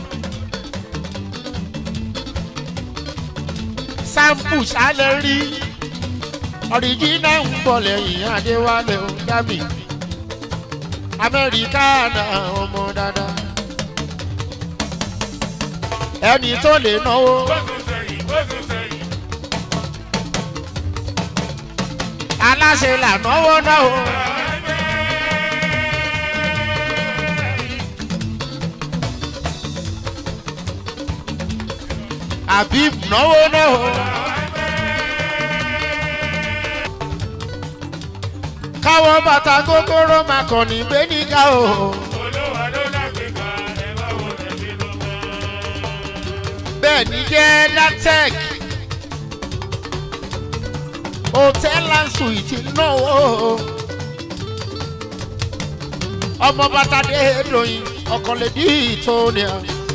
A: sáǹpù sálẹ̀ rí ọ̀ríjínà ń bọ̀ lẹ́yìn adéwálé o dábì amẹ́ríkà náà ọmọ dáadáa ẹni tó lè náwó
B: ó tún sẹ́yìn. ó tún sẹ́yìn.
A: aláṣẹ là náwó náà o. àbí náwó náà o. káwọn bàtà kókóró máa kàn ní gbẹ́nìkà o.
B: olówó ló lágbèéká ẹ bá wo tẹ̀lé ló mọ́.
A: bẹ́ẹ̀ ni jẹ́ latec hotel and suite náwó ọmọ bàtàdé lóyìn ọkànlédì tóníà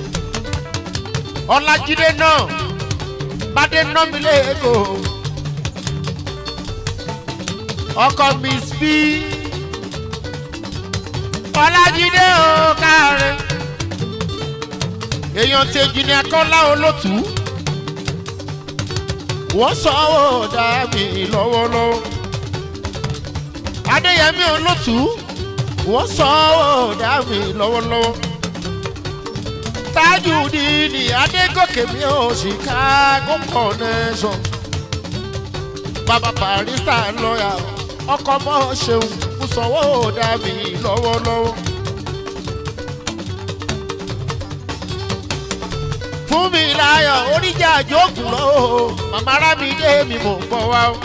A: ọlájídé náà bàdé nọmílẹ èkó ọkọ miss b ọlájídé ò káre èèyàn tèjì ní akọ́lá olótú wọ́n sọ ọ́ dá mi lọ́wọ́lọ́wọ́ adéyẹmí olótú wọ́n sọ ọ́ dá mi lọ́wọ́lọ́wọ́ tajudeen adégòkè mi ò chicago connection bàbá barista lọ́yà ọkọ̀ mọ́ ṣeun mo sọ ọ́ dá mi lọ́wọ́lọ́wọ́ fún mi láyọ̀ oníjà àjókùn lọ́wọ́ màmá rámi dé mi mò ń bọ̀ wá o.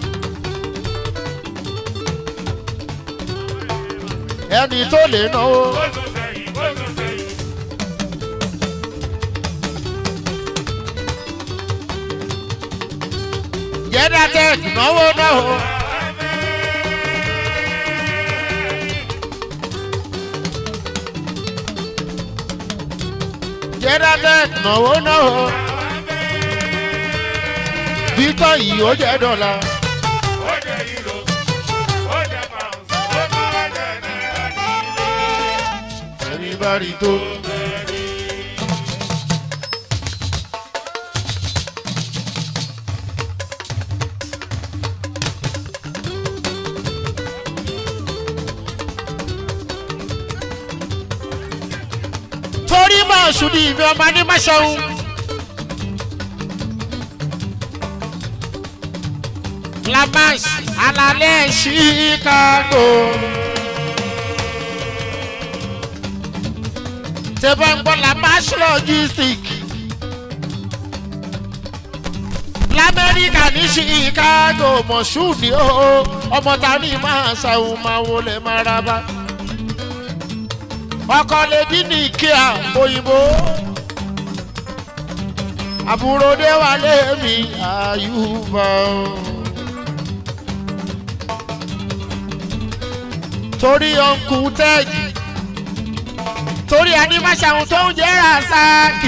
A: ẹni tó lè náwó
B: Ó tún sẹ́yìn, ó tún sẹ́yìn.
A: jẹ́dá tẹ̀ náwó náà. jẹ́dá tẹ̀ náwó náà. Victor yìí ó jẹ́ dọ́là.
B: Ó jẹ́ euro, ó jẹ́ pounds, ó tún wá jẹ́ náírà nílé.
A: ẹni bá rí tó. torí máa ṣùdí ìbí ọmọ ní máṣẹ́hún. Lamas alalẹ́ Chicago. Tẹ́fọ́ ń gbọ́ Lamas logistic. Lamẹ́ríkà ní Chicago mọ̀ṣú ni ó ọmọ ta ní máa ṣàwọn máa wọlé máa ra bá. Ọkọ lè dín ní kíá òyìnbó. Àbúrò dé wálé mi àyùbá. torí ọ̀nkù tẹ́ẹ̀jì torí animáṣàhùn tó ń jẹ́ rasaki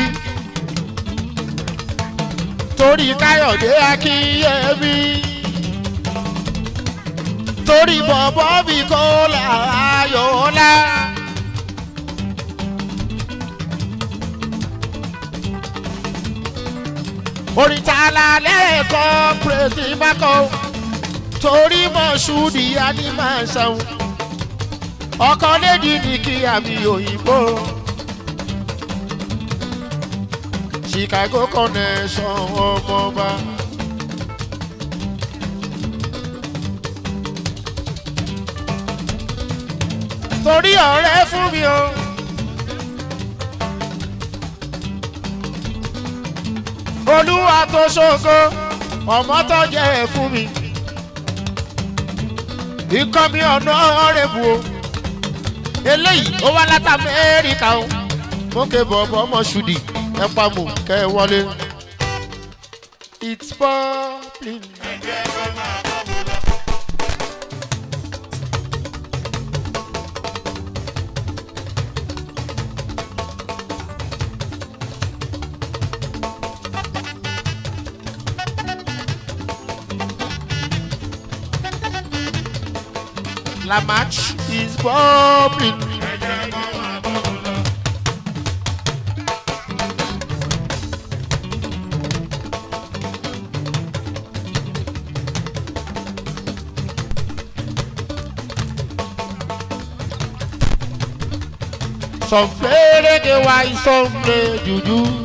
A: torí káyọ̀dé akínyẹ̀mí torí bọ̀bọ̀ bí kò láyọ̀ọ́lá. orin tá a la lẹ́ẹ̀kọ́ pírẹ́sì mákọ́ torí mọ̀ṣúdì animáṣàhùn ọkọ lédi ní kí àmì òyìnbó chicago connection ọmọọba. torí ọ̀rẹ́ fún mi o. olúwa tó ṣogo ọmọ tó jẹ́ ẹ̀ fún mi. ikọ́ mi ọ̀nà ọ̀rẹ́ bu o eléyìí ó wá láti amẹ́ríkà o mókè bọ̀bọ̀ ọmọ ṣùdì ẹ pamọ́ kẹ́ ẹ wọlé. it's popping. La match is popping. Some play reggae while some play juju.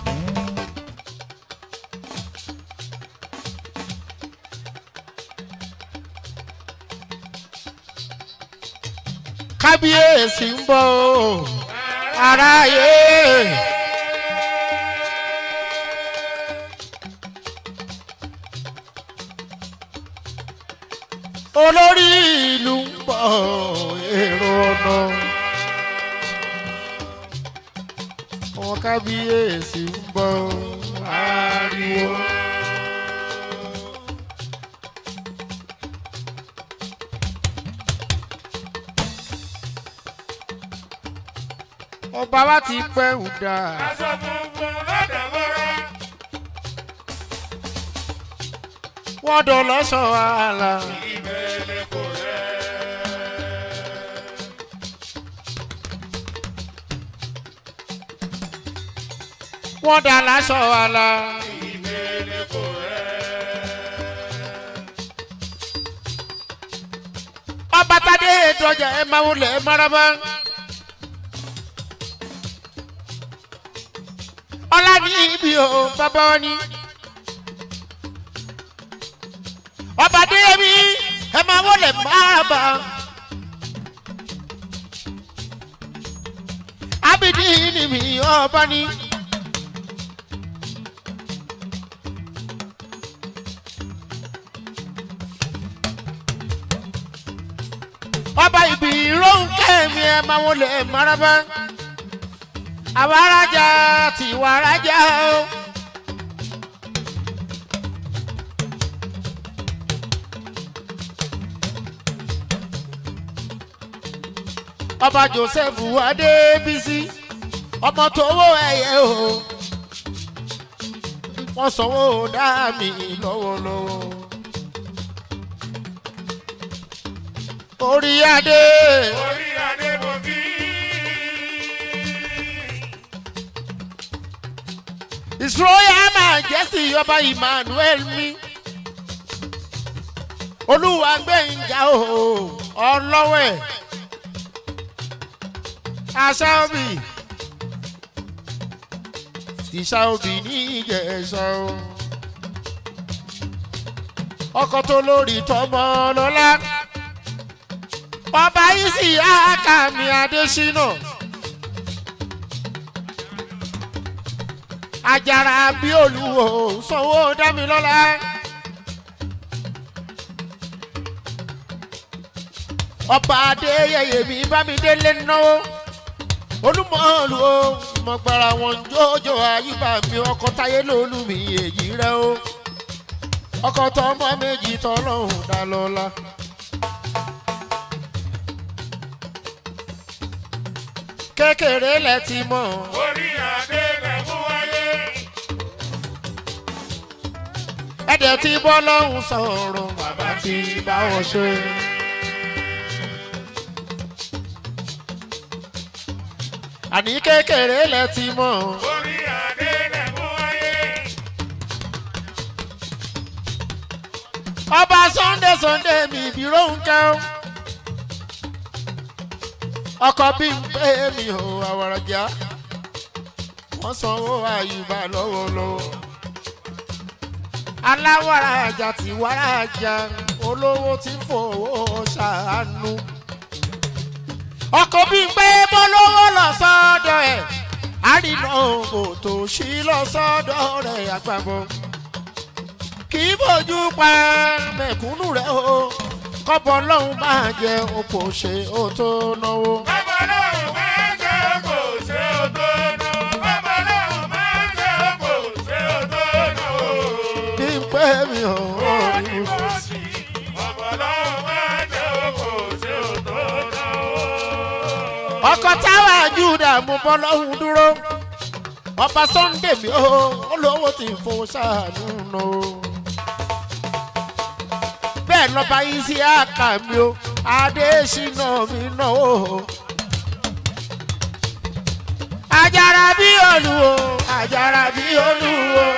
A: kábíyèsí ń bọ̀ o aráyé. olórí ìlú ń bọ̀ èrò ọ̀nà. ọmọ kábíyèsí ń bọ̀ ariwo. ọba wa ti pẹ́ ń dà.
B: Aṣọ funfun lọ́dọ̀ mọ́ra.
A: wọ́n dọ̀ lọ́sọ̀ àlà.
B: Ìbẹ̀lẹ̀ kò rẹ̀.
A: wọ́n dà lásọ̀ àlà.
B: Ìbẹ̀lẹ̀ kò rẹ̀.
A: ọba tadé dọjà ẹ máa wọlé ẹ maraba. ọlá ní ibi o bàbá wọn ni. ọba dé mi ẹ máa wọlé maraba. abidi ni mi ọba ni. ẹ máa wọlé maraba àwa arajà tiwa arajà o. ọba joseph adébísí ọmọ tówó ẹyẹ o wọn sanwó dá mi lọ́wọ́lọ́wọ́ orí adé
B: orí adé mo kí.
A: his royal majesty ọba emmanuel mi olúwa gbẹ̀ngà o ọlọ́wẹ̀ aṣáòbí ìṣàòbí ní ìjẹ̀ṣà o ọkọ̀ tó lórí tọmọ lọ́lá ọba yìí sì àkàmì adésínà àjàrà bí olùwò sanwó dámilọ́lá. ọba adéyẹyẹ mi bá mi délé náwó olúmọ̀ọ́lù o mọ̀gbàrà wọn jójó àyíbá mi ọkọ̀ táyé lólu mi èyí rẹ o ọkọ̀ tọmọ méjì tọ́lọ́hùn dá lọ́la. kékeré lẹ ti mọ̀
B: orí adé rẹ̀ mú wáyé.
A: ẹ̀dẹ̀ tí bọ́ lọ́hùn sọ̀rọ̀ bàbá tí bá wọn ṣe. àní kékeré lẹ ti mọ̀
B: orí adé rẹ̀ mú wáyé.
A: ọba sunday sunday mi ìbírò ń kẹ́ ọ́. ọkọ̀ bí ń pè mí o àwàràjà wọ́n sanwó àyùbá lọ́wọ́lọ́wọ́. aláwàrà àjà tí wàrà àjà olówó tí ń fowó ṣàánú. ọkọ̀ bí ń pè bọ́lówó lọ sọ́dọ̀ ẹ̀ àrìnà òbò tó ṣí lọ sọ́dọ̀ rẹ̀ àgbàbọ̀ kì í bójú pa mẹ̀kúnnù rẹ̀ o kọ́bọ̀ lọ́hùn máa jẹ òpò ṣe ó tó náwó.
B: bàbá náà máa ń jẹ́ kò ṣe ó tó náà. bàbá náà máa ń jẹ́ kò ṣe ó tó náà.
A: bí n pé mi ò rí
B: Bàbá náà máa ń jẹ́ kò ṣe ó tó náà.
A: ọkọ̀ táwa júdà mú bọ́ lọ́hùn dúró ọba sunday mi ò olówó tí ń fowó ṣàánú nù. bẹ́ẹ̀ lọ́ba yìí sí àkà mi o adésínà mi náà o. àjàrà bí olúwo àjàrà bí olúwo.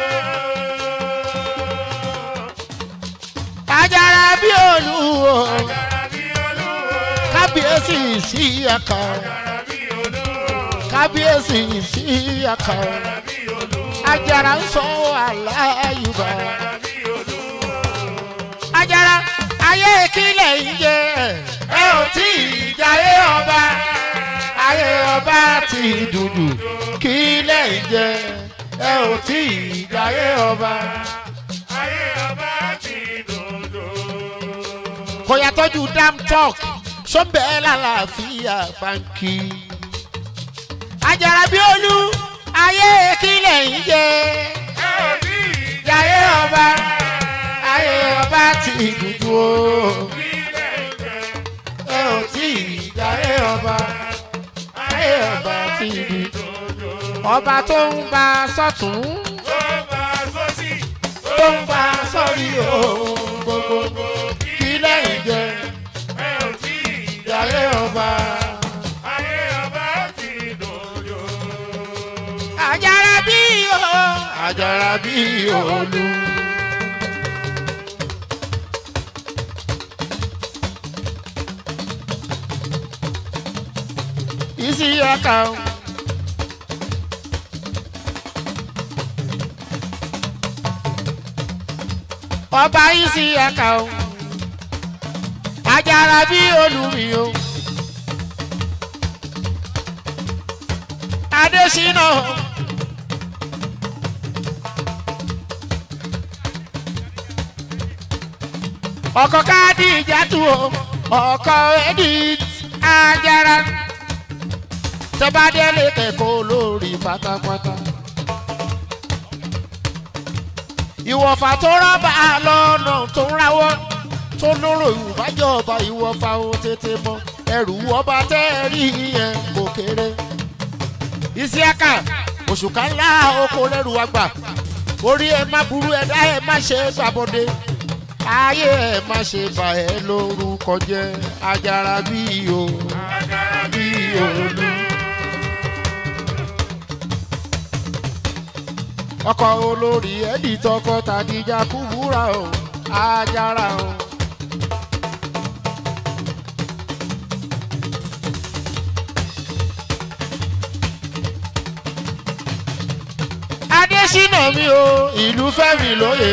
A: àjàrà bí olúwo
B: Àjàràbí olúwo,
A: kábíyèsí sí àkà
B: àjàràbí olúwo,
A: kábíyèsí sí àkà
B: àjàràbí olúwo,
A: àjàrà ń sọ aláyùbá
B: àjàràbí olúwo.
A: àjàrà ayé kílẹ̀ ń jẹ ẹ ò tí ì jayé ọba ayé ọba ti dùdù kílẹ̀ ń jẹ ẹ ò tí ì jayé ọba.
B: Ayé ọba ti dòdò.
A: kò yàtọ̀jú dam talk sọ́nbẹ́ lálàáfíà báńkì. àjàrà bí olú ayé kílẹ̀ ń jẹ
B: Ẹ ò tí ì
A: jayé ọba ayé ọba ti dùdù o.
B: ilé jẹ.
A: ẹ ò tí ì jayé ọba ayé ọba ti dùdù. ọba tó ń gba sọ́tún
B: Ó bá sọ́sì,
A: tó ń gba sọ́rí ohun gbogbo kílẹ̀ ń jẹ
B: ẹ ò tí ì
A: jayé ọba.
B: ayé ọba ti dòdò.
A: àjàrà bí o àjàrà bí olú. isi aka o. ọba isi aka o. àjàrà bí olú mi o. adésínà o. ọkọ káàdì ìjàtú o ọkọ edith ajara tẹ́bádẹ́lé kẹ́kọ̀ọ́ lórí pátápátá. ìwọ̀fà tó rábà lọ́nà tó ń rawọ́ tó lóró ìwájọba ìwọ̀fà ó tètè mọ ẹrù ọba tẹ́ẹ̀rí yẹn kò kéré. ìsíákà òṣùkà ńlá oko lẹ́rù àgbà orí ẹ má burú ẹ̀dá ẹ má ṣe gbàbọ̀dé ayé ẹ má ṣe bà ẹ́ lórúkọ jẹ́ ajara bí o bí olú. ọkọ̀ olórí ẹ̀dì tọkọ tàdíjà kúbúrà o ajara o. adésínà mi o ìlú fẹ́mi lóye.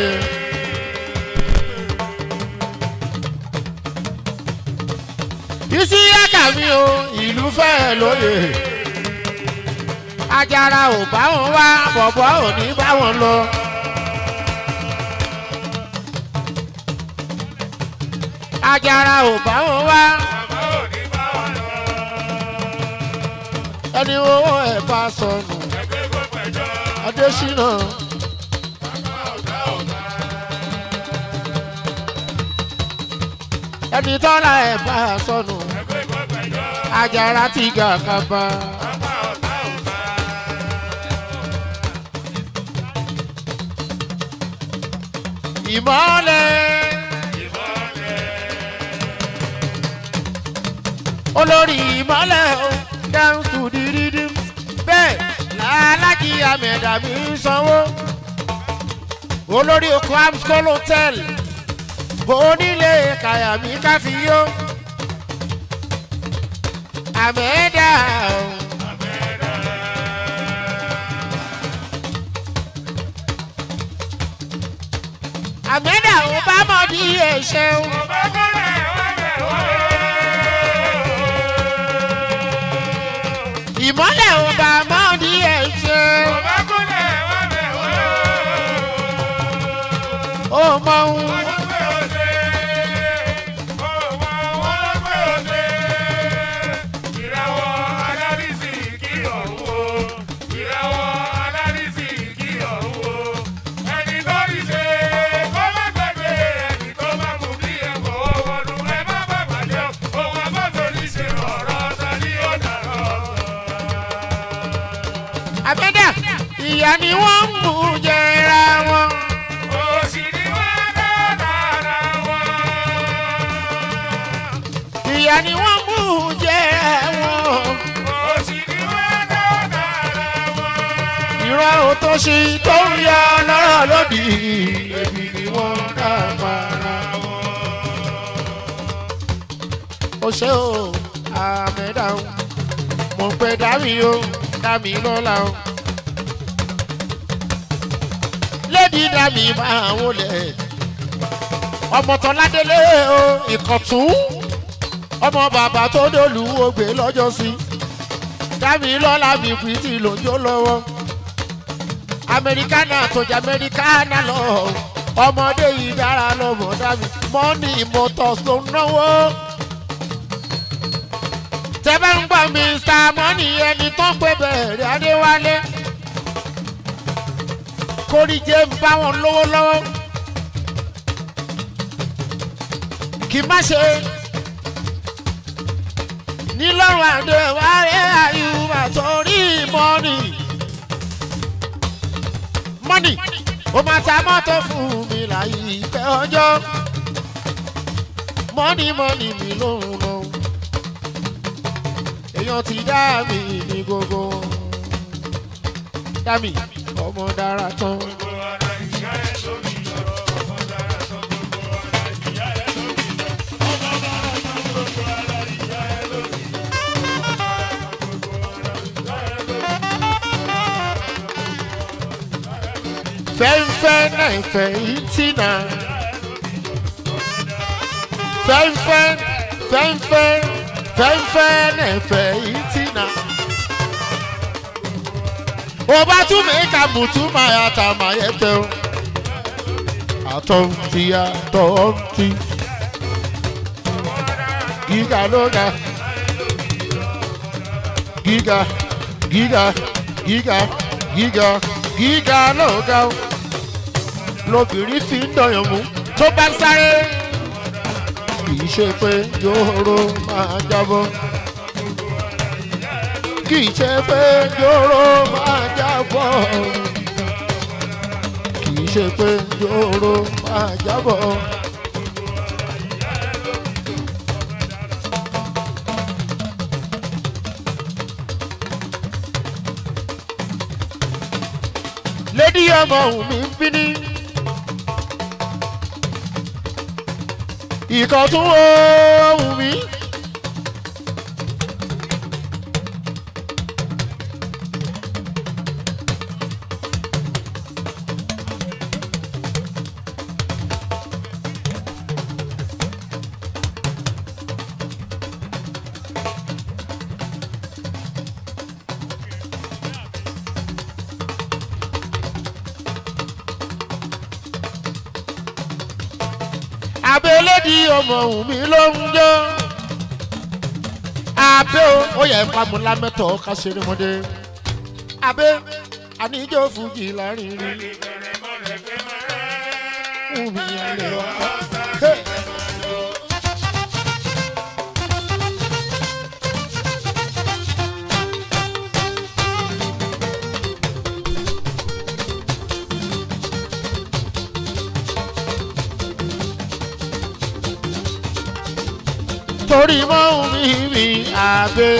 A: ìsíyàkà mi o ìlú fẹ́ lóye. ajara ò bá wọn wá bọ̀bọ̀ ò ní bá wọn lọ. ajara ò bá wọn wá
B: bàbá ò ní bá wọn lọ.
A: ẹni owó ẹ̀ bá sọnù
B: ẹgbẹ́ kó pẹ̀jọ́.
A: adésínà.
B: bàbá ọ̀gá ọ̀gá.
A: ẹni tọ́lá ẹ̀ bá sọnù
B: ẹgbẹ́ kó pẹ̀jọ́.
A: ajara ti gà kaba.
B: bàbá ọ̀gá ọ̀gá.
A: ìmọ̀lẹ̀
B: ìmọ̀lẹ̀.
A: olórí ìmọ̀lẹ̀ o down to the rhythm bẹ́ẹ̀ làlájì àmẹ̀dà mi ń sanwó olórí oko amscol hotel onílé kàyàmí káfíyó àmẹ́dà o. àmẹ́dà ò bá mọ̀ bí ẹ̀ṣẹ̀ o.
B: ọba kọ́lẹ̀ wá bẹ̀ wá.
A: ìmọ̀lẹ̀ ò bá mọ̀ bí ẹ̀ṣẹ̀ o.
B: ọba kọ́lẹ̀ wá bẹ̀ wá.
A: ó mọ ohun.
B: wọ́n ló pé òde. ọmọ wọn ló pé òde. ìràwọ̀ alárísì kí ọ̀hún o. ìràwọ̀ alárísì kí ọ̀hún o. ẹni tó rí ṣe kó má gbàgbé ẹni tó má mú bí ẹ̀kọ́ wọnú ẹ má bàbà jẹ́ ohun abáfẹ́rí ṣe ọ̀rọ̀ ọ̀tá ní ọ̀dàrọ̀
A: àbẹ́dà ìyá ni wọ́n ń mú jẹra wọn.
B: òsì ni wọ́n dára wọn.
A: ìyá ni wọ́n mú jẹra wọn.
B: òsì ni wọ́n dára wọn.
A: ìran òtòṣì tó ń yọ lọ́rọ̀ lódì èmi ni wọ́n dá para wọn. ó ṣe o àmẹ́dà o mo pe dami o dami lọ́la o. lady dami máa wọlé ọmọ tọ́ládélé o ìkọ̀tún ọmọ bàbá tó dòlù ògbé lọ́jọ́ sí dami lọ́la mi pìtì lójó lọ́wọ́ amẹríkánà tọjà amẹríkánà lọ ọmọdé yìí dára lọmọ dami mọ́nì motors ló ń náwó tẹ́fẹ́ ń gbọ́ mr mọ́nì ẹni tó ń pè bẹ̀rẹ̀ adéwálé kórìjẹ́ ń bá wọn lówó lọ́wọ́ kì í má ṣe nílọ́run àdéwálé àyùbá torí mọ́nì mọ́nì ó máa ta mọ́tò fún mi láyé ìpẹ́ ọjọ́ mọ́nì mọ́nì mi lòun lọ èèyàn ti dá mi ní gbogbo wọn. dá mi ọmọ dára tán. fẹ́ńfẹ́ náà fẹ́ ìtì náà. fẹ́ńfẹ́ fẹ́ńfẹ́ fẹ́ńfẹ́ náà fẹ́ ìtì náà. o bá tún mi ka mùtú máa yà tà máa yẹ tẹ o. àtọ̀ ń ti àtọ̀ ń ti. gíga ló ga. gíga gíga gíga gíga gíga lọ́gà o lobìnrin fi ń dọ̀yàn mú tó bá ń sáré kì í ṣe pé yòòrò máa jábọ́ kì í ṣe pé yòòrò máa jábọ́ kì í ṣe pé yòòrò máa jábọ́. lédi ọmọ òun mi ń bí ní. ìkan tún ohun mi. abẹ́lẹ́dì ọmọ òun mi ló ń jọ́ abẹ́ o ó yẹ pamọ́ lámẹ́tọ̀ ká ṣeré mọ́dé abẹ́ àníjọ́ fújì láàrin rí òun mi yẹn lè wá. Hey. torí mọ́ mi mi àbẹ́.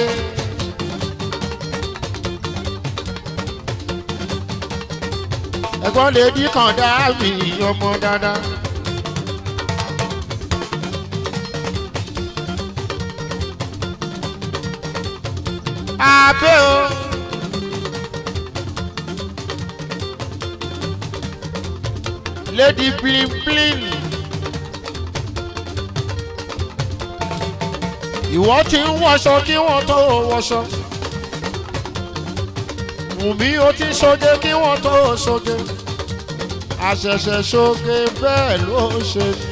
A: ẹ̀gbọ́n lè dí kan dá mi ọmọ dáadáa. àbẹ́ o. lady bling bling. ìwọ ti ń wọṣọ kí wọ́n tó wọṣọ. Wùmí ó ti ṣoge kí wọ́n tó ṣoge. Àṣẹ̀ṣẹ̀ ṣoge bẹ́ẹ̀ ló ṣe ní.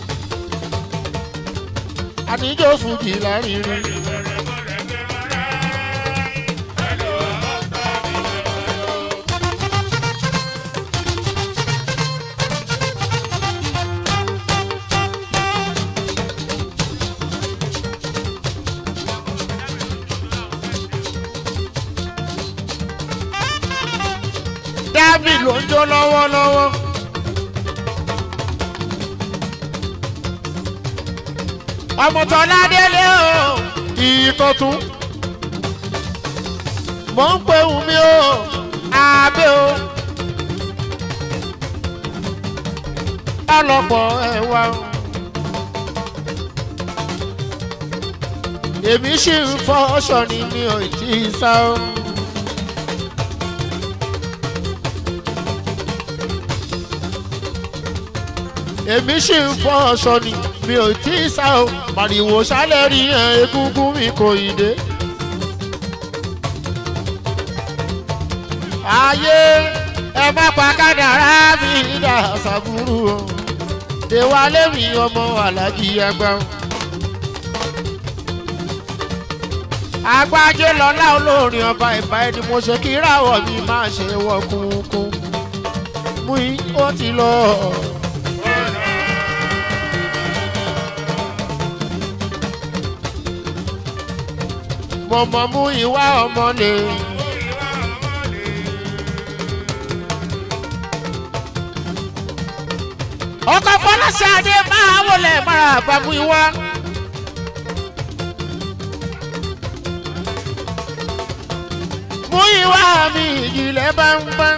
A: Àníjọ́ fújì lárinrin. dábì ló ń jó lọ́wọ́lọ́wọ́. ọmọ tọ́lá délé o ìkọ̀tún. mò ń pe wùmí o àbẹ́ o. ọlọ́pọ̀ ẹ̀wà o. èmi sì ń fọ́ ọ̀ṣọ́ ni mi ò tí ì sá o. èmi sì ń fọ́ ọ̀ṣọ́ ni mi ò tí ì sá o màrìwò sálẹ̀ rí ẹ̀ egúngún mi kò ì dé. ayé ẹ má pa kádàrá mi dà sàbúrú o tèwálé mi ọmọ alájí ẹgbẹ́ o. agbájé lọ́lá olórin ọba ìbá ẹni mo ṣe kí ráwọ̀ mi máa ṣe wọ kúnkún mú i ó ti lọ. mọ̀mọ́ mú ìwà ọmọ lè. ọkọ̀ fọlọ́sàdé máa wọlé mara àbámú ìwà. mú ìwà mi ìjìnlẹ̀ bá ń bá.